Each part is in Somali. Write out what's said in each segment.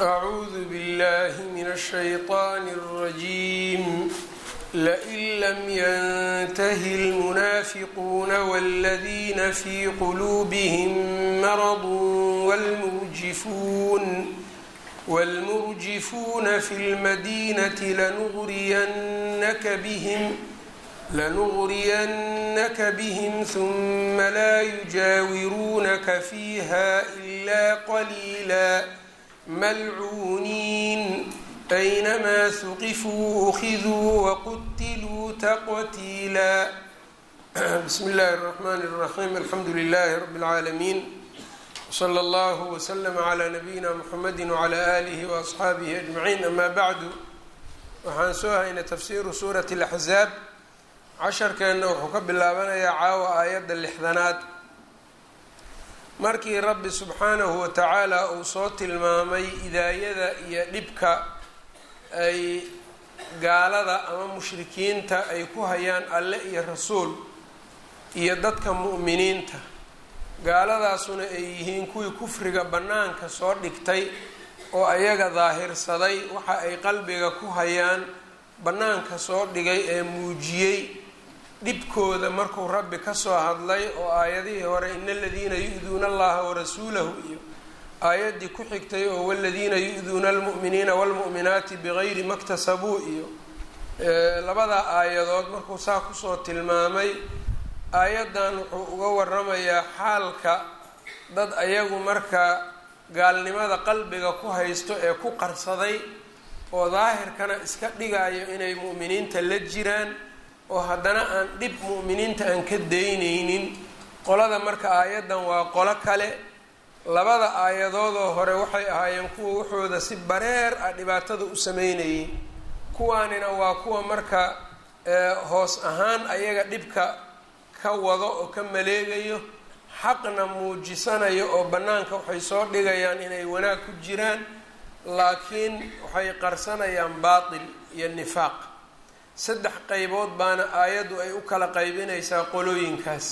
أعوذ بالله من الشيطان الرجيم لئن لم ينته المنافقون والذين في قلوبهم مرض والمرجفون والمرجفون في المدينة لنغرينك بهم لنغرينك بهم ثم لا يجاورونك فيها إلا قليلا ملعونين أينما ثقفوا أخذوا وقتلوا تقتيلا بسم الله الرحمن الرحيم الحمد لله رب العالمين وصلى الله وسلم على نبيina mحamedi وعlى آlihi وأصxaabihi أجمaعين ama bعdu waxaan soo haynay tafsiru suuraة الأxzaab casharkeenna wuxuu ka bilaabanayaa caawa aayadda lixdanaad markii rabbi subxaanahu watacaala uu soo tilmaamay idaayada iyo dhibka ay gaalada ama mushrikiinta ay ku hayaan alle iyo rasuul iyo dadka mu'miniinta gaaladaasuna ay yihiin kuwii kufriga bannaanka soo dhigtay oo ayaga daahirsaday waxa ay qalbiga ku hayaan bannaanka soo dhigay ee muujiyey dhibkooda markuu rabbi kasoo hadlay oo aayadihii hore ina aladiina yu-duuna allaha warasuulahu iyo aayaddii ku xigtay oo waladiina yu-duuna almu'miniina waalmu'minaati bigayri maktasabuu iyo labada aayadood markuu saa kusoo tilmaamay aayaddan wuxuu uga waramayaa xaalka dad ayagu markaa gaalnimada qalbiga ku haysto ee ku qarsaday oo daahirkana iska dhigayo inay mu'miniinta la jiraan oo haddana aan dhib mu'miniinta aan ka daynaynin qolada marka aayaddan waa qolo kale labada aayadoodoo hore waxay ahaayeen kuwa waxooda si bareer ah dhibaatada u sameynayay kuwaanina waa kuwa marka hoos ahaan ayaga dhibka ka wado oo ka maleegayo xaqna muujisanayo oo bannaanka waxay soo dhigayaan inay wanaag ku jiraan laakiin waxay qarsanayaan baatil iyo nifaaq saddex qaybood baana aayaddu ay u kala qaybinaysaa qolooyinkaas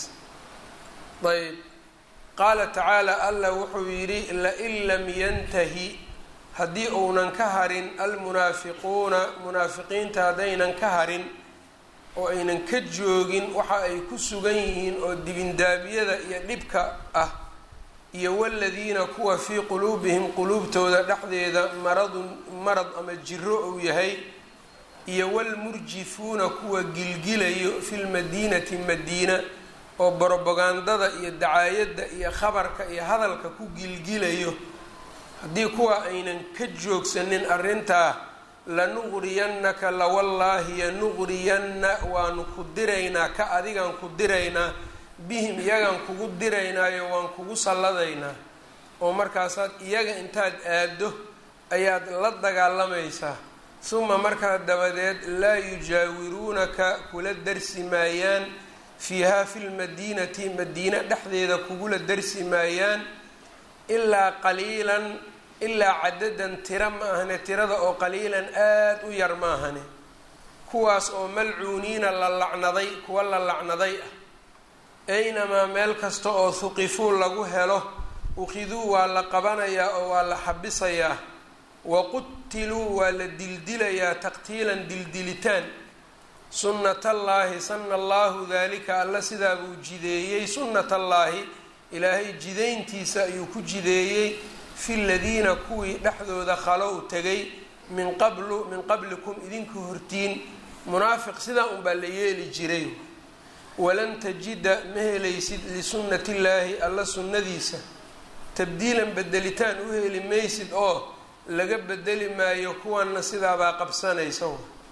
ayb qaala tacaala allah wuxuu yidhi lain lam yantahi haddii uunan ka harin almunaafiquuna munaafiqiinta haddaynan ka harin oo aynan ka joogin waxa ay ku sugan yihiin oo dibindaabiyada iyo dhibka ah iyo waladiina kuwa fii quluubihim quluubtooda dhexdeeda maradun marad ama jiro uu yahay iyo walmurjifuuna kuwa gilgilayo fi lmadiinati madiina oo borobagandada iyo dacaayadda iyo khabarka iyo hadalka ku gilgilayo haddii kuwa aynan ka joogsanin arrintaa lanuqriyannaka lawallaahi yanuqriyanna waanu ku diraynaa ka adigaan ku diraynaa bihim iyagaan kugu diraynaayo waan kugu salladaynaa oo markaasaad iyaga intaad aaddo ayaad la dagaalamaysaa suma markaa dabadeed laa yujaawiruunaka kula darsi maayaan fiihaa fi lmadiinati madiina dhexdeeda kugula darsi maayaan ilaa qaliilan ilaa cadadan tira ma ahane tirada oo qaliilan aada u yar ma ahane kuwaas oo malcuuniina la lacnaday kuwa la lacnaday ah aynamaa meel kasta oo huqifuu lagu helo ukhiduu waa la qabanayaa oo waa la xabisayaa waqutiluu waa la dildilayaa taqtiilan dildilitaan sunnatallaahi sana allaahu dalika alla sidaa buu jideeyey sunnatallaahi ilaahay jidayntiisa ayuu ku jideeyey fi ladiina kuwii dhexdooda khalow tegay min qablu min qablikum idinka hortiin munaafiq sidaa unbaa la yeeli jiray walan tajida ma helaysid lisunnati illaahi alla sunnadiisa tabdiilan bedelitaan u heli maysid oo laga bedeli maayo kuwanna sidaabaa qabsanaysa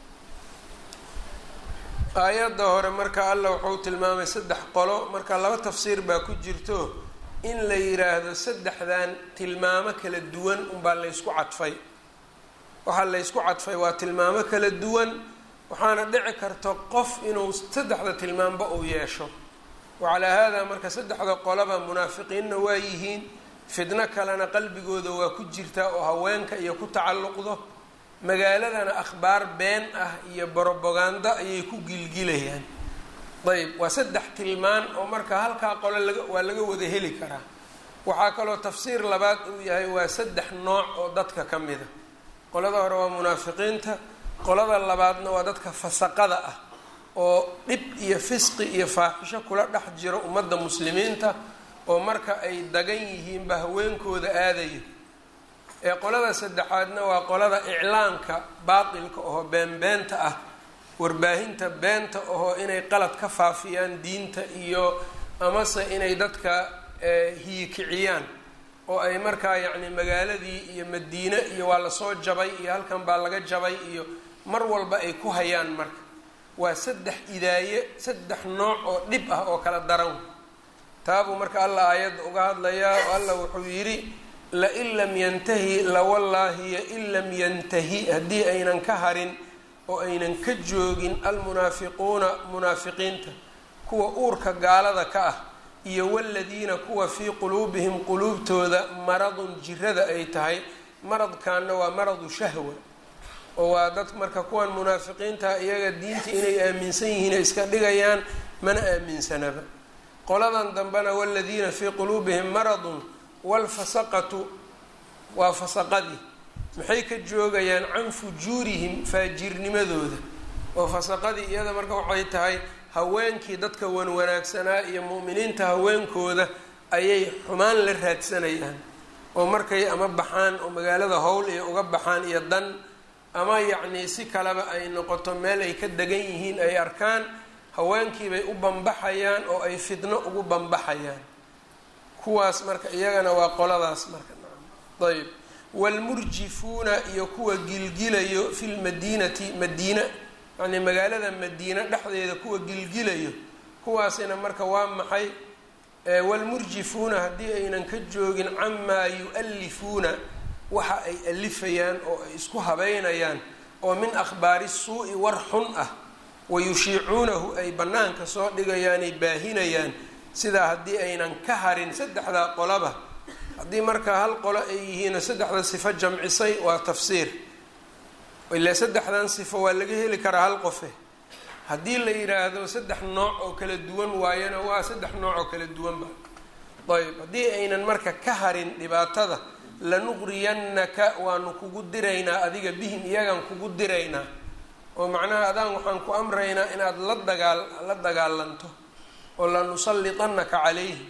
aayadda hore marka alla wuxuu tilmaamay saddex qolo marka laba tafsiir baa ku jirto in la yiraahdo saddexdan tilmaamo kala duwan unbaa laysku cadfay waxaa laysku cadfay waa tilmaamo kala duwan waxaana dhici karta qof inuu saddexda tilmaamba uu yeesho wacalaa haadaa marka saddexda qolaba munaafiqiinna waa yihiin fidno kalena qalbigooda waa ku jirtaa oo haweenka iyo ku tacalluqdo magaaladana akhbaar been ah iyo borobagando ayay ku gilgilayaan ayb waa saddex tilmaan oo marka halkaa qole laga waa laga wada heli karaa waxaa kaloo tafsiir labaad uu yahay waa saddex nooc oo dadka ka mida qolada hore waa munaafiqiinta qolada labaadna waa dadka fasaqada ah oo dhib iyo fisqi iyo faaxisho kula dhex jiro ummadda muslimiinta oo marka ay dagan yihiinba haweenkooda aadayo ee qolada saddexaadna waa qolada iclaamka baatilka oo beenbeenta ah warbaahinta beenta ahoo inay qalad ka faafiyaan diinta iyo amase inay dadka hiyikiciyaan oo ay markaa yacni magaaladii iyo madiine iyo waa lasoo jabay iyo halkan baa laga jabay iyo mar walba ay ku hayaan marka waa saddex idaaye saddex nooc oo dhib ah oo kala daran taabuu marka allah aayadda uga hadlayaa oo allah wuxuu yidhi lain lam yantahi lawallaahiyo in lam yantahi haddii aynan ka harin oo aynan ka joogin almunaafiquuna munaafiqiinta kuwa uurka gaalada ka ah iyo waladiina kuwa fii quluubihim quluubtooda maradun jirada ay tahay maradkaana waa maradu shahwa oo waa dad marka kuwan munaafiqiinta iyaga diinta inay aaminsan yihiin ay iska dhigayaan mana aaminsanaba qoladan dambena waladiina fii quluubihim maradun walfasaqatu waa fasaqadii maxay ka joogayaan can fujuurihim faajirnimadooda oo fasaqadii iyada marka waxay tahay haweenkii dadka wanwanaagsanaa iyo mu'miniinta haweenkooda ayay xumaan la raadsanayaan oo markay ama baxaan oo magaalada howl iyo uga baxaan iyo dan ama yacnii si kaleba ay noqoto meel ay ka degan yihiin ay arkaan haweenkiibay u bambaxayaan oo ay fidno ugu bambaxayaan kuwaas marka iyagana waa qoladaas marka ayb waalmurjifuuna iyo kuwa gilgilayo fi lmadiinati madiina yacnii magaalada madiina dhexdeeda kuwa gilgilayo kuwaasina marka waa maxay waalmurjifuuna haddii aynan ka joogin camaa yu-alifuuna waxa ay alifayaan oo ay isku habeynayaan oo min akhbaari suu-i war xun ah wayushiicuunahu ay bannaanka soo dhigayaanay baahinayaan sidaa haddii aynan ka harin saddexdaa qolaba haddii markaa hal qolo ay yihiino saddexda sifo jamcisay waa tafsiir ilaa saddexdan sifo waa laga heli karaa hal qofe haddii la yidhaahdo saddex nooc oo kala duwan waayana waa saddex nooc oo kala duwanba ayb haddii aynan marka ka harin dhibaatada lanuqriyannaka waanu kugu diraynaa adiga bihim iyagaan kugu diraynaa oo macnaha adaan waxaan ku amraynaa inaad la dagaal la dagaalanto oo lanusallitannaka calayhim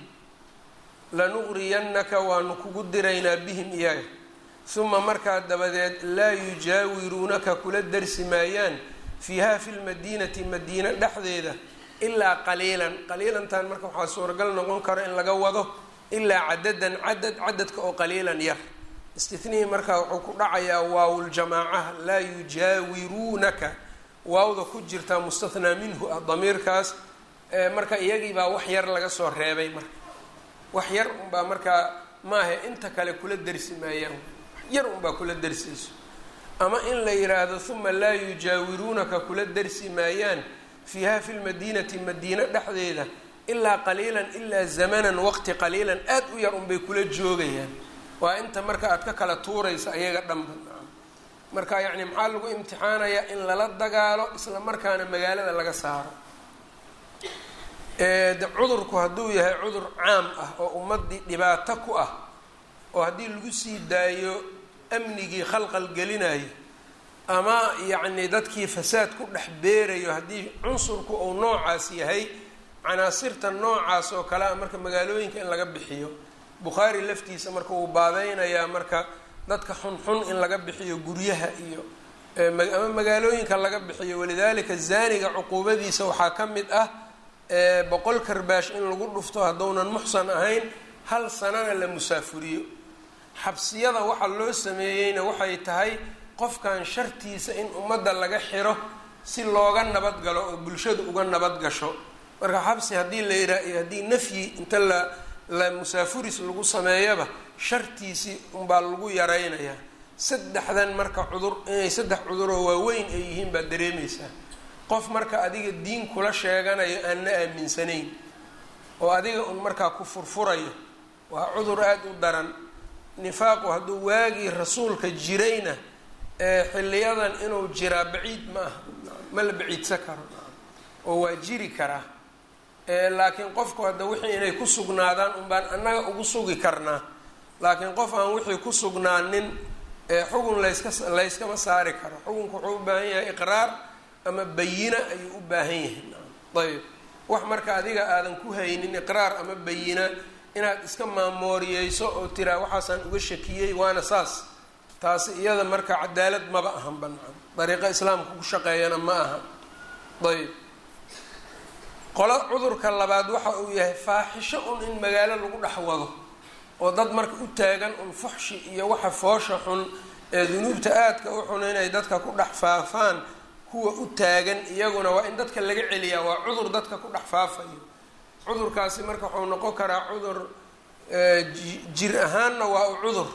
lanuqriyannaka waanu kugu diraynaa bihim iyaga uma markaa dabadeed laa yujaawiruunaka kula darsi maayaan fiiha fi lmadiinati madiina dhexdeeda ilaa qaliilan qaliilantan marka waxaa suuragal noqon karo in laga wado ilaa cadadan cadad cadadka oo qaliilan yar istinihii markaa wuxuu ku dhacayaa waawuljamaacaha laa yujaawiruunaka waawda ku jirtaa mustathnaa minhu ah damiirkaas marka iyagiibaa wax yar laga soo reebay marka wax yar unbaa markaa maaha inta kale kula dersi maayaan yar unbaa kula dersayso ama in la yidhaahdo uma laa yujaawiruunaka kula dersi maayaan fiiha fi lmadiinati madiina dhexdeeda ilaa qaliilan ilaa zamanan waqti qaliilan aad u yar unbay kula joogayaan waa inta marka aad ka kala tuuraysa ayaga dhanba marka yacni maxaa lagu imtixaanayaa in lala dagaalo isla markaana magaalada laga saaro cudurku hadduu yahay cudur caam ah oo ummadii dhibaato ku ah oo haddii lagu sii daayo amnigii khalqal gelinayo ama yacni dadkii fasaad ku dhex beerayo haddii cunsurku uu noocaas yahay canaasirta noocaas oo kale a marka magaalooyinka in laga bixiyo bukhaari laftiisa marka wuu baabeynayaa marka dadka xunxun in laga bixiyo guryaha iyo ama magaalooyinka laga bixiyo walidaalika zaaniga cuquubadiisa waxaa ka mid ah boqol karbaash in lagu dhufto hadduunan muxsan ahayn hal sanana la musaafuriyo xabsiyada waxa loo sameeyeyna waxay tahay qofkan shartiisa in ummadda laga xiro si looga nabad galo oo bulshada uga nabad gasho marka xabsi haddii la yidhaha iyo haddii nafyi inta la la musaafuris lagu sameeyaba shartiisii unbaa lagu yaraynayaa saddexdan marka cudur inay saddex cuduroo waaweyn ay yihiin baad dareemaysaa qof marka adiga diin kula sheeganayo aan na aaminsanayn oo adiga un markaa ku furfurayo waa cudur aada u daran nifaaqu hadduu waagii rasuulka jirayna xiliyadan inuu jiraa baciid ma aha ma la baciidsan karo oo waa jiri karaa laakiin qofku hadda wixii inay ku sugnaadaan unbaan annaga ugu sugi karnaa laakiin qof aan wixii ku sugnaanin xugun layska layskama saari karo xukunku wuxuu u baahan yahay iqraar ama bayina ayuu u baahan yahay ayb wax marka adiga aadan ku haynin iqraar ama bayina inaad iska maamooriyeyso oo tiraa waxaasaan uga shakiyey waana saas taasi iyada marka cadaalad maba ahan banaan dariiqo islaamka ku shaqeeyana ma aha ayb qolo cudurka labaad waxa uu yahay faaxisho un in magaalo lagu dhex wado oo dad marka u taagan un fuxshi iyo waxa foosha xun ee dunuubta aadka u xun inay dadka ku dhex faafaan kuwa u taagan iyaguna waa in dadka laga celiyaa waa cudur dadka ku dhex faafayo cudurkaasi marka wuxuu noqon karaa cudur jir ahaanna waa u cudur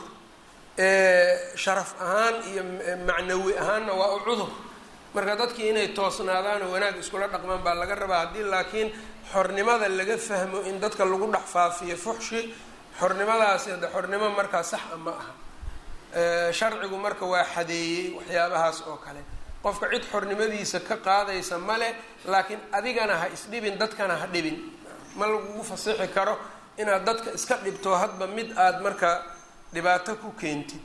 sharaf ahaan iyo macnawi ahaanna waa u cudur marka dadkii inay toosnaadaan oo wanaag iskula dhaqmaan baa laga rabaa haddii laakiin xornimada laga fahmo in dadka lagu dhex faafiyo fuxshi xornimadaasi hadde xornimo markaa sax a ma aha sharcigu marka waa xadeeyey waxyaabahaas oo kale qofka cid xornimadiisa ka qaadaysa male laakiin adigana ha isdhibin dadkana ha dhibin ma lagugu fasixi karo inaad dadka iska dhibto hadba mid aada marka dhibaato ku keentid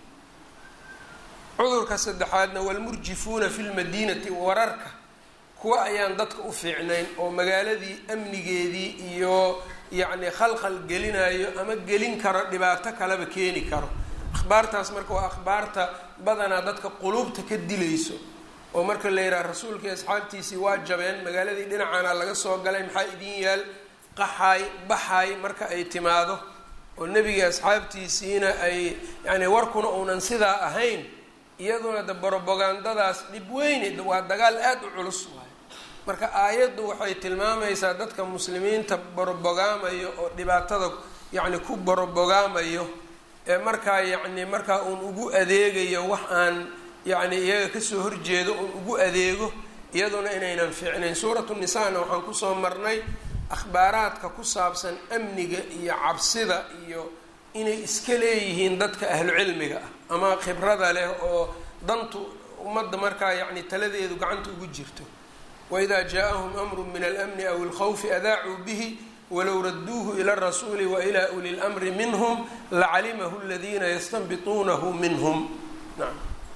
cudurka saddexaadna walmurjifuuna fi lmadiinati wararka kuwa ayaan dadka u fiicnayn oo magaaladii amnigeedii iyo yacni khalkhal gelinayo ama gelin karo dhibaato kaleba keeni karo akhbaartaas marka waa akhbaarta badanaa dadka quluubta ka dilayso oo marka la yidhaha rasuulkii asxaabtiisii waa jabeen magaaladii dhinacaana laga soo galay maxaa idin yaal qaxaay baxaay marka ay timaado oo nebigii asxaabtiisiina ay yacni warkuna uunan sidaa ahayn iyaduna de brobagandadaas dhib weyne waa dagaal aada u culus waayo marka aayaddu waxay tilmaamaysaa dadka muslimiinta borobogaamayo oo dhibaatada yacni ku borobogaamayo ee markaa yacni markaa uun ugu adeegayo wax aan yacni iyaga kasoo horjeedo uun ugu adeego iyaduna inaynan fiicnayn suuratu nisaana waxaan kusoo marnay akhbaaraadka ku saabsan amniga iyo cabsida iyo inay iska leeyihiin dadka ahlu cilmiga ah ama khibrada leh oo dantu ummadda markaa yacni taladeedu gacanta ugu jirto waidaa jaa-ahum amru min almni aw ilkhawfi adaacuu bihi walow raduuhu ila rasuuli wa ilaa uli lmri minhum lacalimahu aladiina yastanbituunahu minhum naam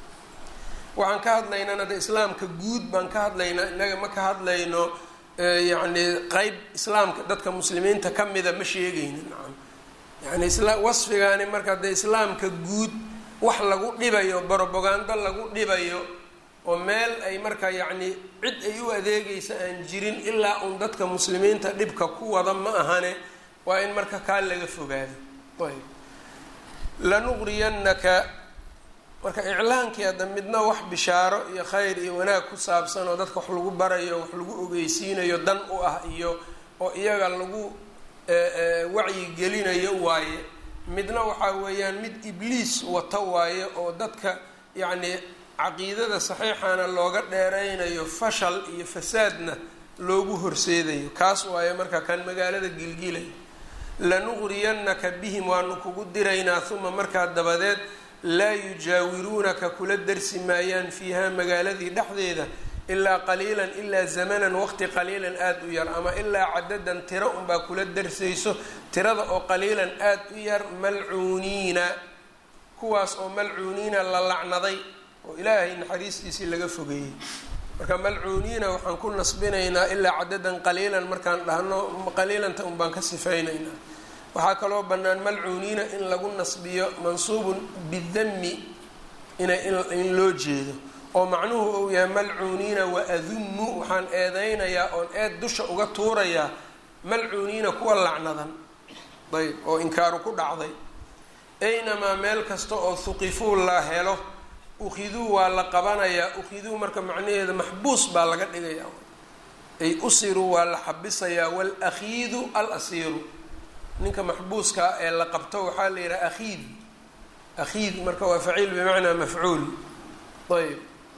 waxaan ka hadlaynana de islaamka guud baan ka hadlaynaa innaga ma ka hadlayno yacni qeyb islaamka dadka muslimiinta ka mida ma sheegayna nacam yani isla wasfigaani marka dee islaamka guud wax lagu dhibayo brobagando lagu dhibayo oo meel ay marka yacni cid ay u adeegaysa aan jirin ilaa uun dadka muslimiinta dhibka ku wada ma ahane waa in marka kaa laga fogaado ayb lanuqriyannaka marka iclaankii hadda midna wax bishaaro iyo khayr iyo wanaag ku saabsan oo dadka wax lagu barayo wax lagu ogeysiinayo dan u ah iyo oo iyaga lagu wacyi gelinayo waaye midna waxaa weeyaan mid ibliis wata waaye oo dadka yacni caqiidada saxiixana looga dheeraynayo fashal iyo fasaadna loogu horseedayo kaas waaye marka kan magaalada gilgilay lanuqriyannaka bihim waanu kugu diraynaa uma markaa dabadeed laa yujaawiruunaka kula darsi maayaan fiiha magaaladii dhexdeeda ilaa qaliilan ilaa zamanan waqti qaliilan aada u yar ama ilaa cadadan tiro unbaa kula darsayso tirada oo qaliilan aada u yar malcuuniina kuwaas oo malcuuniina la lacnaday oo ilaahay naxariistiisii laga fogeeyey marka malcuuniina waxaan ku nasbinaynaa ilaa cadadan qaliilan markaan dhahno qaliilanta un baan ka sifaynaynaa waxaa kaloo bannaan malcuuniina in lagu nasbiyo mansuubun bidami ina in loo jeedo oo macnuhu uu yahay malcuuniina wa adunnu waxaan eedeynayaa oon eed dusha uga tuurayaa malcuuniina kuwa lacnadan ayb oo inkaaru ku dhacday aynamaa meel kasta oo huqifuu la helo ukhiduu waa la qabanayaa ukhiduu marka macnaheeda maxbuus baa laga dhigayaa ay usiruu waa la xabisayaa waalakhiidu al asiiru ninka maxbuuska ee la qabto waxaa la yidhaha akhiid akhiid marka waa faciil bimacnaa mafcuul ayb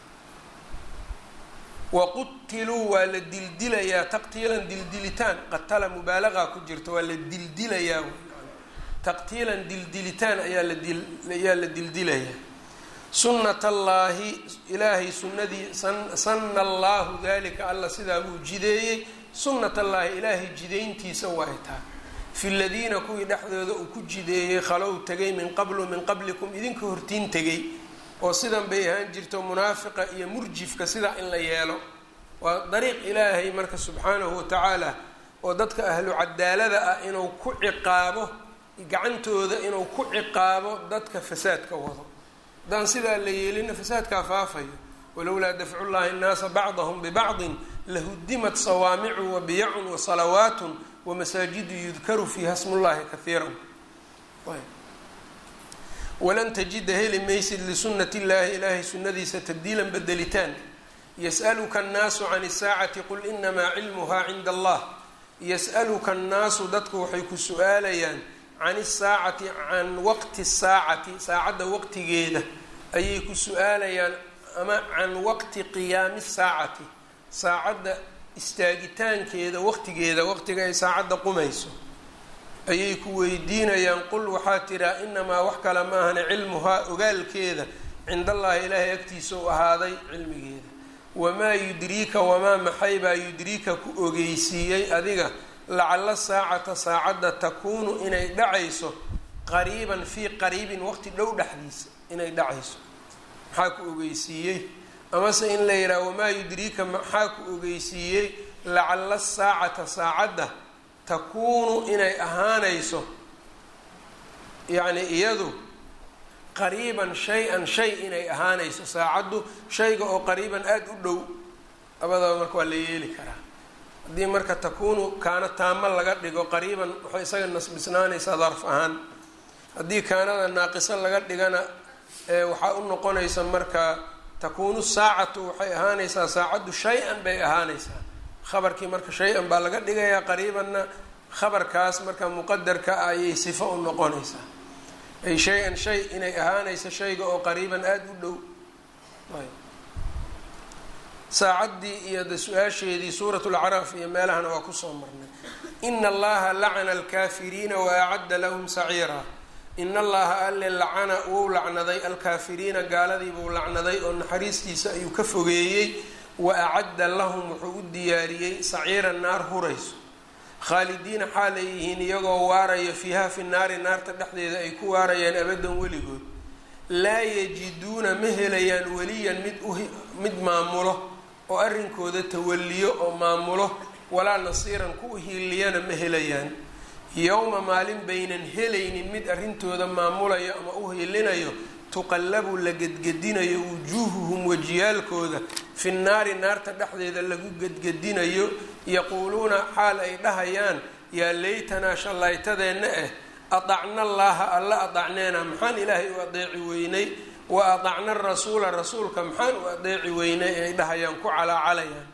waqutiluu waa la dildilayaa taqtiilan dildilitaan qatala mubaalaqa ku jirta waa la dildilayaa taqtiilan dildilitaan ayaa la dil ayaa la dildilayaa sunnat allaahi ilaahay sunnadii sanna allaahu dalika alla sidaa buu jideeyey sunnat allaahi ilaahay jidayntiisa waay taa fi ladiina kuwii dhexdooda uu ku jideeyey khalow tegay min qablu min qablikum idinka hortiin tegay oo sidan bay ahaan jirto munaafiqa iyo murjifka sidaa in la yeelo waa dariiq ilaahay marka subxaanahu watacaala oo dadka ahlu cadaalada ah inuu ku ciqaabo gacantooda inuu ku ciqaabo dadka fasaadka wado haddaan sidaa la yeelina fasaadkaa faafayo walowlaa dafcu llahi nnaasa bacdahum bibacdin lahudimat sawaamicu wabiyacun wasalawaatun wamasaajidu yudkaru fiiha smullahi kahiira walan tajida heli maysid lisunati illaahi ilaahay sunnadiisa tabdiilan bedelitaan yas'aluka annaasu can isaacati qul inamaa cilmuhaa cinda allah yas'aluka annaasu dadku waxay ku su-aalayaan can isaacati can waqti saacati saacadda waqtigeeda ayay ku su-aalayaan ama can waqti qiyaami saacati saacadda istaagitaankeeda waqtigeeda waqtiga ay saacadda qumayso ayay ku weydiinayaan qul waxaa tiraa inamaa wax kale maahane cilmuhaa ogaalkeeda cind allahi ilaahay agtiisa u ahaaday cilmigeeda wamaa yudriika wamaa maxay baa yudriika ku ogeysiiyey adiga lacalla saacata saacadda takuunu inay dhacayso qariiban fii qariibin waqti dhow dhexdiisa inay dhacayso maxaa ku ogeysiiyey amase in la yidhaha wamaa yudriika maxaa ku ogeysiiyey lacalla saacata saacadda takuunu inay ahaanayso yacni iyadu qariiban shay-an shay inay ahaanayso saacaddu shayga oo qariiban aada u dhow labadaba marka waa la yeeli karaa haddii marka takuunu kaana taamo laga dhigo qariiban waxay isaga nasbisnaanaysaa darf ahaan haddii kaanada naaqiso laga dhigana waxaa u noqonaysa marka takuunu saacatu waxay ahaanaysaa saacaddu shay-an bay ahaanaysaa khabarkii marka shay-an baa laga dhigayaa qariibanna khabarkaas marka muqadarka ah ayay sifo u noqonaysaa ay shay-an shay inay ahaanayso shayga oo qariiban aada u dhow saacaddii iyo de su-aasheedii suurat lacraaf iyo meelahana waa kusoo marnay ina allaha lacana alkaafiriina wa acadda lahum saciira in allaha alle lacana wou lacnaday alkaafiriina gaaladii buu lacnaday oo naxariistiisa ayuu ka fogeeyey wa acadda lahum wuxuu u diyaariyey saciira naar hurayso khaalidiina xaal ay yihiin iyagoo waarayo fiiha fi naari naarta dhexdeeda ay ku waarayaan abadan weligood laa yajiduuna ma helayaan weliyan mid mid maamulo oo arrinkooda tawaliyo oo maamulo walaa nasiiran ku hiiliyana ma helayaan yowma maalin baynan helaynin mid arrintooda maamulayo ama u hiilinayo tuqallabu la gedgedinayo wujuuhuhum wajiyaalkooda fi nnaari naarta dhexdeeda lagu gedgedinayo yaquuluuna xaal ay dhahayaan yaa laytanaa shallaytadeenna ah adacna allaaha alla adacneena maxaan ilaahay u adeeci weynay wa adacna rasuula rasuulka maxaan u adeeci weynay ay dhahayaan ku calaacalayaan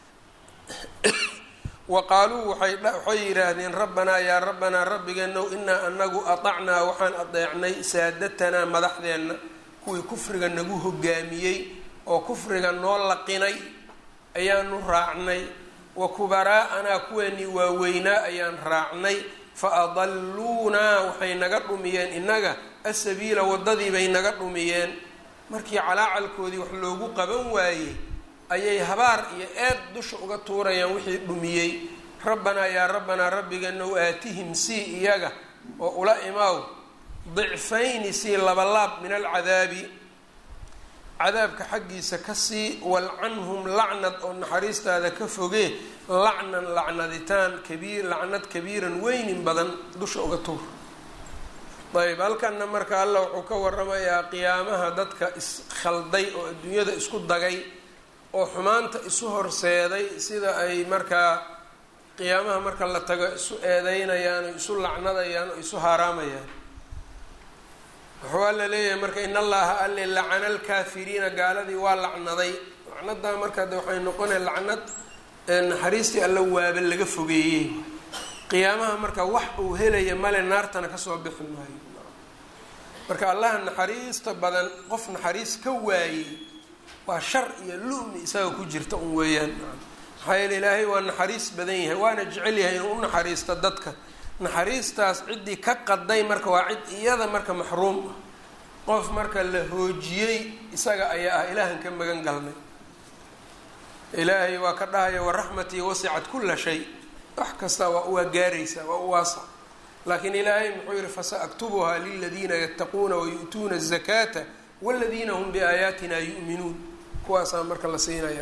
wa qaaluu waxay yidhaahdeen rabbanaa yaa rabbanaa rabbigeenow inaa anagu adacnaa waxaan adeecnay saadatanaa madaxdeenna kuwii kufriga nagu hogaamiyey oo kufriga noo laqinay ayaanu raacnay wa kubaraa'anaa kuweenii waaweynaa ayaan raacnay fa adalluunaa waxay naga dhumiyeen innaga asabiila waddadii bay naga dhumiyeen markii calaacalkoodii wax loogu qaban waayey ayay habaar iyo eed dusha uga tuurayaan wixii dhumiyey rabbanaa yaa rabbanaa rabbigeenow aatihim sii iyaga oo ula imaaw dicfayni sii labalaab min alcadaabi cadaabka xaggiisa ka sii walcanhum lacnad oo naxariistaada ka fogee lacnan lacnaditaan kabiir lacnad kabiiran weynin badan dusha uga tuur ayb halkanna marka allah wuxuu ka waramayaa qiyaamaha dadka iskhalday oo adduunyada isku dagay oo xumaanta isu horseeday sida ay markaa qiyaamaha marka la tago isu eedeynayaan oo isu lacnadayaan oo isu haaraamayaan wuxuu alla leeyahay marka in allaha alle lacana alkaafiriina gaaladii waa lacnaday lacnadaa marka de waxay noqonaya lacnad naxariistii alla waaba laga fogeeyey qiyaamaha marka wax uu helaya male naartana kasoo bixi maayo marka allaha naxariista badan qof naxariis ka waayey waa shar iyo lumi isaga ku jirta un weeyaan maxaa yeele ilaahay waa naxariis badan yahay waana jecel yahay inuu u naxariisto dadka naxariistaas ciddii ka qaday marka waa cid iyada marka maxruum ah qof marka la hoojiyey isaga ayaa ah ilaahan ka magan galnay ilaahay waa ka dhahaya waraxmatii wasicat kula shay wax kasta waa gaaraysaa waa u waasa laakiin ilaahay muxuu yihi fasaaktubuhaa liladiina yattaquuna wayu'tuuna الzakaata wاladiina hum biaayaatina yu'minuun kuwaasaa marka la siinaya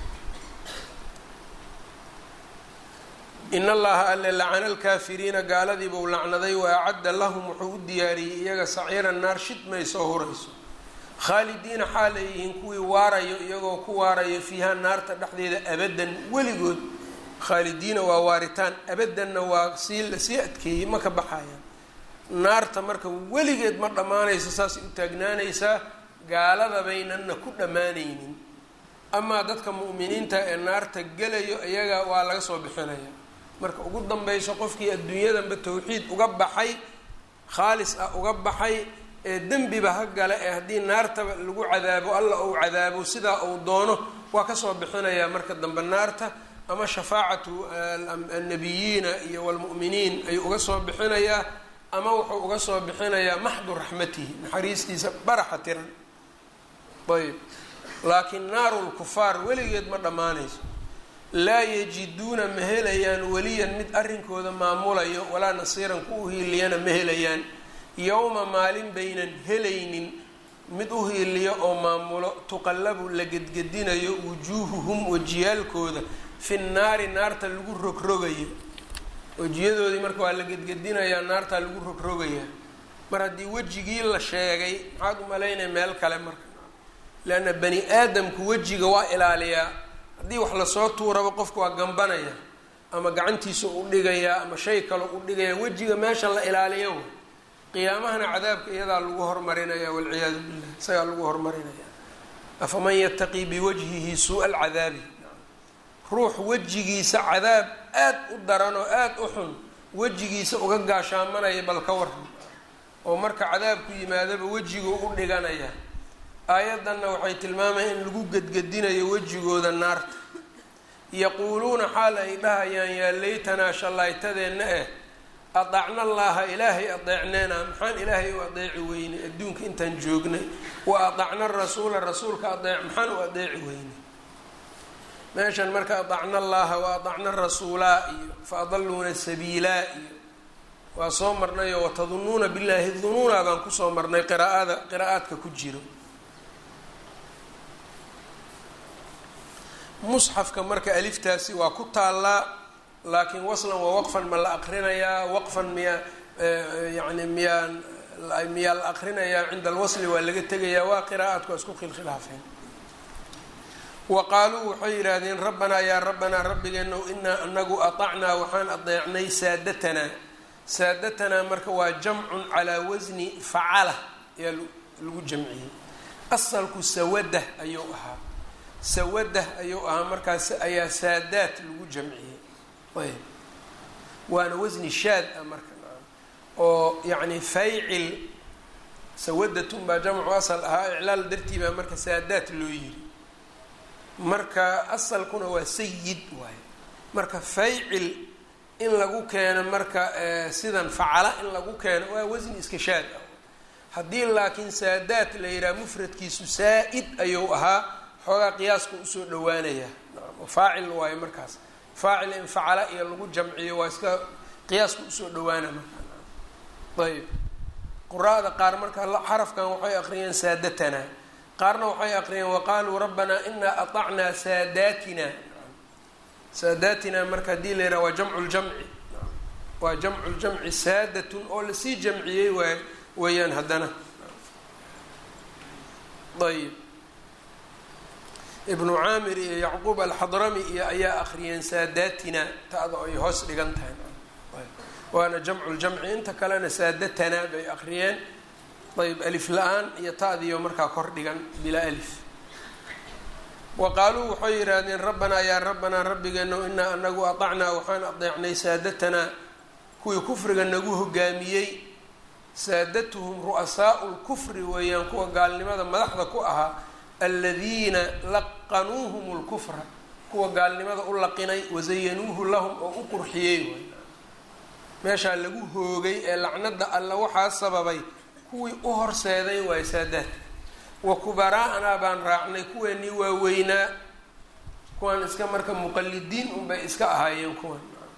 in allaha alle lacana alkaafiriina gaaladiibuu lacnaday wa acadda lahum wuxuu u diyaariyey iyaga saciiran naar shid may soo hurayso khaalidiina xaal ay yihiin kuwii waarayo iyagoo ku waarayo fiiha naarta dhexdeeda abadan weligood khaalidiina waa waaritaan abadanna waa sii lasii adkeeyey ma ka baxayaan naarta marka weligeed ma dhammaanayso saasay u taagnaanaysaa gaalada baynanna ku dhammaanaynin amaa dadka mu'miniinta ee naarta gelayo iyaga waa laga soo bixinaya marka ugu danbeyso qofkii adduunyadanba tawxiid uga baxay khaalis ah uga baxay ee dembiba ha gale ee haddii naartaba lagu cadaabo alla ou cadaabo sidaa uu doono waa kasoo bixinayaa marka dambe naarta ama shafaacatu annabiyiina iyo walmu'miniin ayuu uga soo bixinayaa ama wuxuu uga soo bixinayaa maxdu raxmatihi naxariistiisa baraxa tiran ayb laakiin naaru lkufaar weligeed ma dhammaanayso laa yajiduuna ma helayaan weliyan mid arrinkooda maamulayo walaa nasiiran ku uhiiliyana ma helayaan yowma maalin baynan helaynin mid u hiiliyo oo maamulo tuqallabu la gedgedinayo wujuuhuhum wejiyaalkooda fi nnaari naarta lagu rogrogayo wejiyadoodii marka waa la gedgedinayaa naartaa lagu rogrogayaa mar haddii wejigii la sheegay maxaad u malaynaya meel kale marka leanna bani aadamku wejiga waa ilaaliyaa haddii wax lasoo tuuraba qofka waa gambanaya ama gacantiisa u dhigayaa ama shay kale u dhigaya wejiga meesha la ilaaliyo qiyaamahana cadaabka iyadaa lagu hormarinaya walciyaadu billah isagaa lagu hormarinaya afaman yataqii biwajhihi suu-a alcadaabi ruux wejigiisa cadaab aad u daran oo aada u xun wejigiisa uga gaashaamanaya bal ka waran oo marka cadaabku yimaadaba wejiguu u dhiganaya aayaddanna waxay tilmaamaya in lagu gedgedinayo wejigooda naarta yaquuluuna xaal ay dhahayaan yaa laytanaa shallaytadeenna eh adacna allaaha ilaahay adeecneena maxaan ilaahay u adeeci weynay adduunka intaan joognay wa adacna rasuula rasuulka adeec maxaan u adeeci weynay meeshan marka adacna allaaha wa adacna rasuulaa iyo fa adaluuna sabiilaa iyo waa soo marnay oo watadunuuna billaahi dunuuna baan kusoo marnay qiraa'ada qiraa'aadka ku jiro musxafka marka aliftaasi waa ku taallaa laakiin waslan waa waqfan ma la aqrinayaa waqfan miyaa yani miyaa miyaa la aqrinayaa cinda alwasli waa laga tegayaa waa qiraa'aadku waa isku khilkhilaafeen wa qaaluu waxay yidhaahdeen rabbanaa yaa rabbanaa rabbigeenow inaa anagu aطacnaa waxaan adeecnay saadatanaa saadatanaa marka waa jamcun calaa wasni facala ayaa lagu jamciyey asalku sawadah ayuu ahaa sawadah ayuu ahaa markaas ayaa saadaat lagu jamciyey ayb waana wasni shaad ah marka oo yacni faycil sawadatun baa jamcu asal ahaa iclaal dartii baa marka saadaat loo yiri marka asalkuna waa sayid waaye marka faycil in lagu keeno marka sidan facala in lagu keeno waa wasni iska shaad ah haddii laakiin saadaat la yidhaha mufradkiisu saa-id ayuu ahaa xoogaa qiyaaska usoo dhawaanaya faacil waayo markaas faacil in facala iyo lagu jamciyo waa iska qiyaaska usoo dhawaana marka ayb quraada qaar marka xarafkan waxay aqriyeen saadatanaa qaarna waxay aqriyeen waqaaluu rabbanaa inaa aطacnaa saadaatina saadaatina marka haddii la yidhaha waa jamcu ljamci waa jamcu ljamci saadatun oo lasii jamciyey waay weeyaan haddana ayb ibnu caamir iyo yacquub alxadrami iyo ayaa akriyeen saadatina ta-da ay hoos dhigan tahay waana jamcu ljamci inta kalena saadatana bay akriyeen ayb alif la-aan iyo ta-diyo markaa kor dhigan bilaa alif wa qaaluu waxay yidhaahdeen rabbanaa yaa rabbanaa rabbigeeno inaa anagu aطacnaa waxaan adeecnay saadatanaa kuwii kufriga nagu hogaamiyey saadatuhum ru'asaau lkufri weeyaan kuwa gaalnimada madaxda ku ahaa aladiina laqanuuhum lkufra kuwa gaalnimada u laqinay wasayanuuhu lahum oo u qurxiyey waay meeshaa lagu hoogay ee lacnada alla waxaa sababay kuwii u horseeday waay saadaad wa kubaraa'anaa baan raacnay kuweenii waaweynaa kuwan iska marka muqalidiin unbay iska ahaayeen kuwan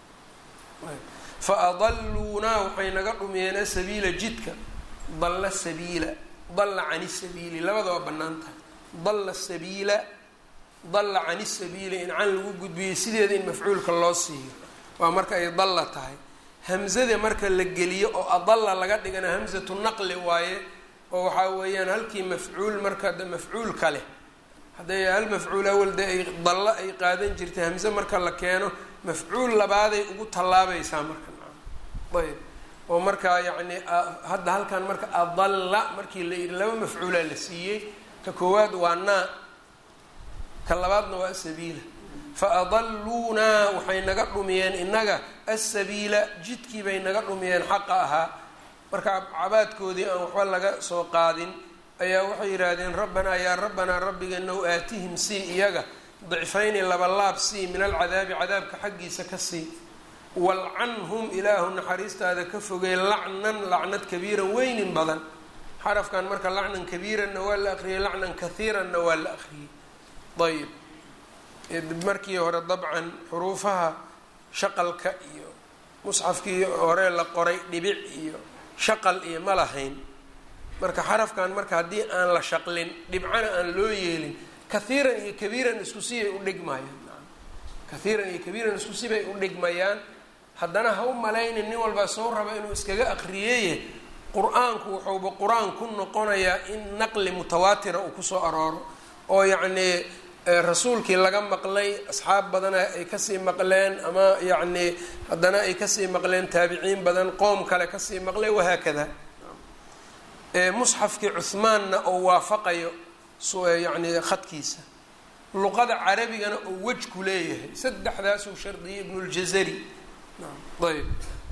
fa adaluunaa waxay naga dhumiyeen asabiila jidka dalla sabiila dalla cani sabiili labada waa bannaan tahay dalla sabiila dalla cani sabiili in can lagu gudbiyey sideeda in mafcuulka loo siiyo waa marka ay dalla tahay hamzada marka la geliyo oo adalla laga dhigana hamzatu naqli waaye oo waxaa weeyaan halkii mafcuul marka de mafcuulka leh hadday hal mafcuul awal dee ay dallo ay qaadan jirtay hamze marka la keeno mafcuul labaaday ugu tallaabaysaa marka ayb oo markaa yacni hadda halkan marka adalla markii la yidhi laba mafcuulaa la siiyey ka koowaad waa naa ka labaadna waa asabiila fa adaluunaa waxay naga dhumiyeen innaga asabiila jidkii bay naga dhumiyeen xaqa ahaa marka cabaadkoodii aan waxba laga soo qaadin ayaa waxay yidhaahdeen rabbanaa yaa rabbanaa rabbigeenow aatihim sii iyaga dicfayni labalaab sii min alcadaabi cadaabka xaggiisa ka sii walcanhum ilaahu naxariistaada ka fogey lacnan lacnad kabiiran weynin badan xarafkan marka lacnan kabiiranna waa la aqriyey lacnan kahiiranna waa la aqriyey ayb markii hore dabcan xuruufaha shaqalka iyo musxafkii hore la qoray dhibic iyo shaqal iyo ma lahayn marka xarafkan marka haddii aan la shaqlin dhibcana aan loo yeelin kahiiran iyo kabiiran isku sibay u dhigmayaan kahiiran iyo kabiiran isku sibay u dhigmayaan haddana ha u malaynin nin walbaa soo raba inuu iskaga aqriyeeye qur-aanku wuxuuba qur-aan ku noqonayaa in naqli mutawaatira uu kusoo arooro oo yacnii rasuulkii laga maqlay asxaab badana ay kasii maqleen ama yacnii haddana ay kasii maqleen taabiciin badan qoom kale kasii maqlay wahaakada musxafkii cuhmaanna oo waafaqayo yacni khadkiisa luqada carabigana oo wejku leeyahay saddexdaasuu shardiyay ibnuljazari ayb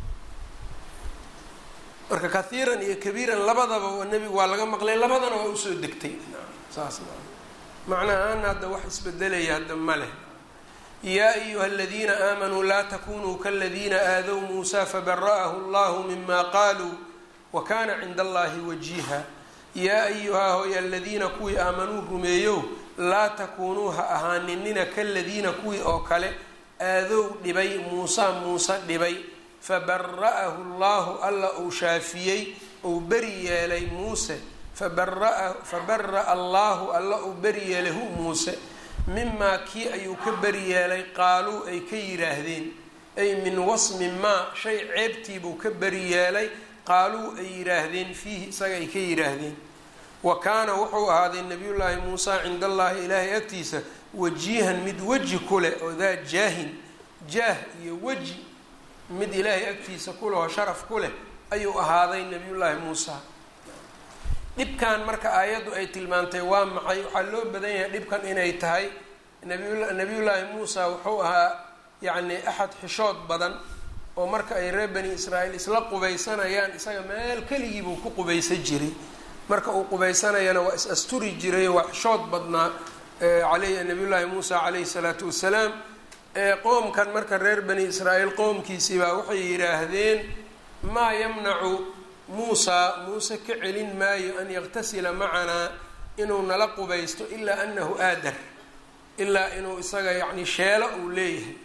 marka kahiiran iyo kabiiran labadaba nebigu waa laga maqlay labadana waa usoo degtay saas macnahaan hadda wax isbedelaya hadda ma leh yaa ayuha aladiina aamanuu laa takunuu kaladiina aadow muusa fabara'ahu allahu mima qaaluu wa kana cinda allahi wajiha yaa ayuhaa hoy aladiina kuwii aamanuu rumeeyow laa takuunuu ha ahaaninina kaladiina kuwii oo kale aadow dhibay muusa muuse dhibay fabara'ahu allahu alla uu shaafiyey uu beri yeelay muuse fabara'a allahu alla uu beri yeelay hu muuse mimaa kii ayuu ka beri yeelay qaaluu ay ka yidhaahdeen ay min wasmi maa shay ceebtiibuu ka beri yeelay qaaluu ay yidhaahdeen fiihi isaga ay ka yidhaahdeen wa kaana wuxuu ahaaday nabiyullaahi muusa cinda allaahi ilaahay agtiisa wajiihan mid weji ku leh oo daa jaahin jaah iyo weji mid ilaahay agtiisa ku leh oo sharaf ku leh ayuu ahaaday nabiyullaahi muusa dhibkan marka aayaddu ay tilmaantay waa maxay waxaa loo badan yahay dhibkan inay tahay nabiyullaahi muusa wuxuu ahaa yacni axad xishood badan oo marka ay reer bani israa'iil isla qubaysanayaan isaga meel keligiibuu ku qubaysan jiray marka uu qubaysanayana waa is asturi jiray waa xishood badnaa aley nabiyullaahi muusa calayhi salaatu wasalaam qoomkan marka reer bani israa'iil qoomkiisii baa waxay yidhaahdeen maa yamnacu muusa muuse ka celin maayo an yaktasila macanaa inuu nala qubaysto ilaa anahu aadar ilaa inuu isaga yacni sheelo uu leeyahay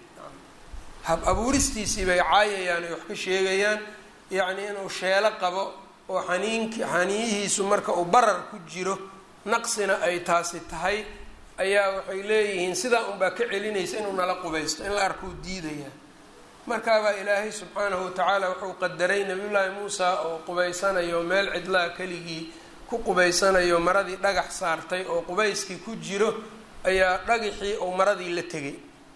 hab abuuristiisii bay caayayaan ay wax ka sheegayaan yacni inuu sheelo qabo oo xaniinki xaniyihiisu marka uu barar ku jiro naqsina ay taasi tahay ayaa waxay leeyihiin sidaa unbaa ka celinaysa inuu nala qubaysto in la arkuu diidayaa markaabaa ilaahay subxaanahu watacaala wuxuu qadaray nabiyullaahi muusa oo qubaysanayo meel cidlaha keligii ku qubaysanayo maradii dhagax saartay oo qubayskii ku jiro ayaa dhagaxii ou maradii la tegay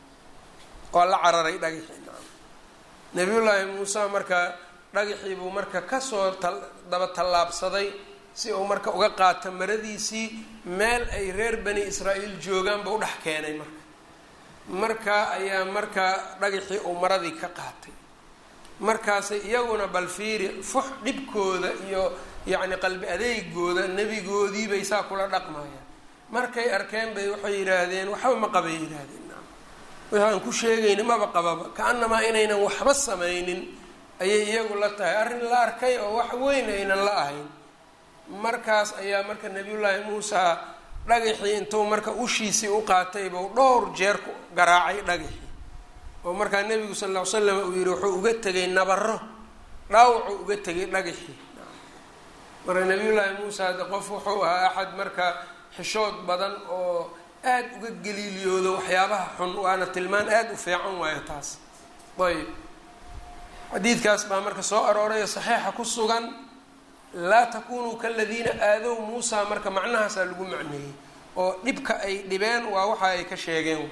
waa la cararay dhagaxii nabiyullaahi muuse marka dhagaxii buu marka kasoo daba tallaabsaday si uu marka uga qaato maradiisii meel ay reer bani israa'iil joogaan buu dhex keenay marka marka ayaa markaa dhagaxii uu maradii ka qaatay markaasay iyaguna bal fiiri fux dhibkooda iyo yacni qalbi adeegooda nebigoodii bay saa kula dhaqmayaan markay arkeen bay waxay yidhaahdeen waxba ma qabay yidhaahdeen waxaan ku sheegayni maba qababa ka-anamaa inaynan waxba samaynin ayay iyagu la tahay arrin la arkay oo wax weyn aynan la ahayn markaas ayaa marka nabiyullaahi muusa dhagaxii intuu marka ushiisii u qaatay buu dhowr jeer ku garaacay dhagaxii oo markaa nebigu sal ll ly slam uu yihi wuxuu uga tegay nabaro dhaawacuu uga tegay dhagaxii marka nabiyullaahi muusa hadde qof wuxuu ahaa axad marka xishood badan oo aada uga galiiliyoodo waxyaabaha xun waana tilmaan aada u fiican waayo taas ayb xadiidkaas baa marka soo arooraya saxiixa ku sugan laa takunuu kaladiina aadow muusa marka macnahaasaa lagu macneeyey oo dhibka ay dhibeen waa waxa ay ka sheegeen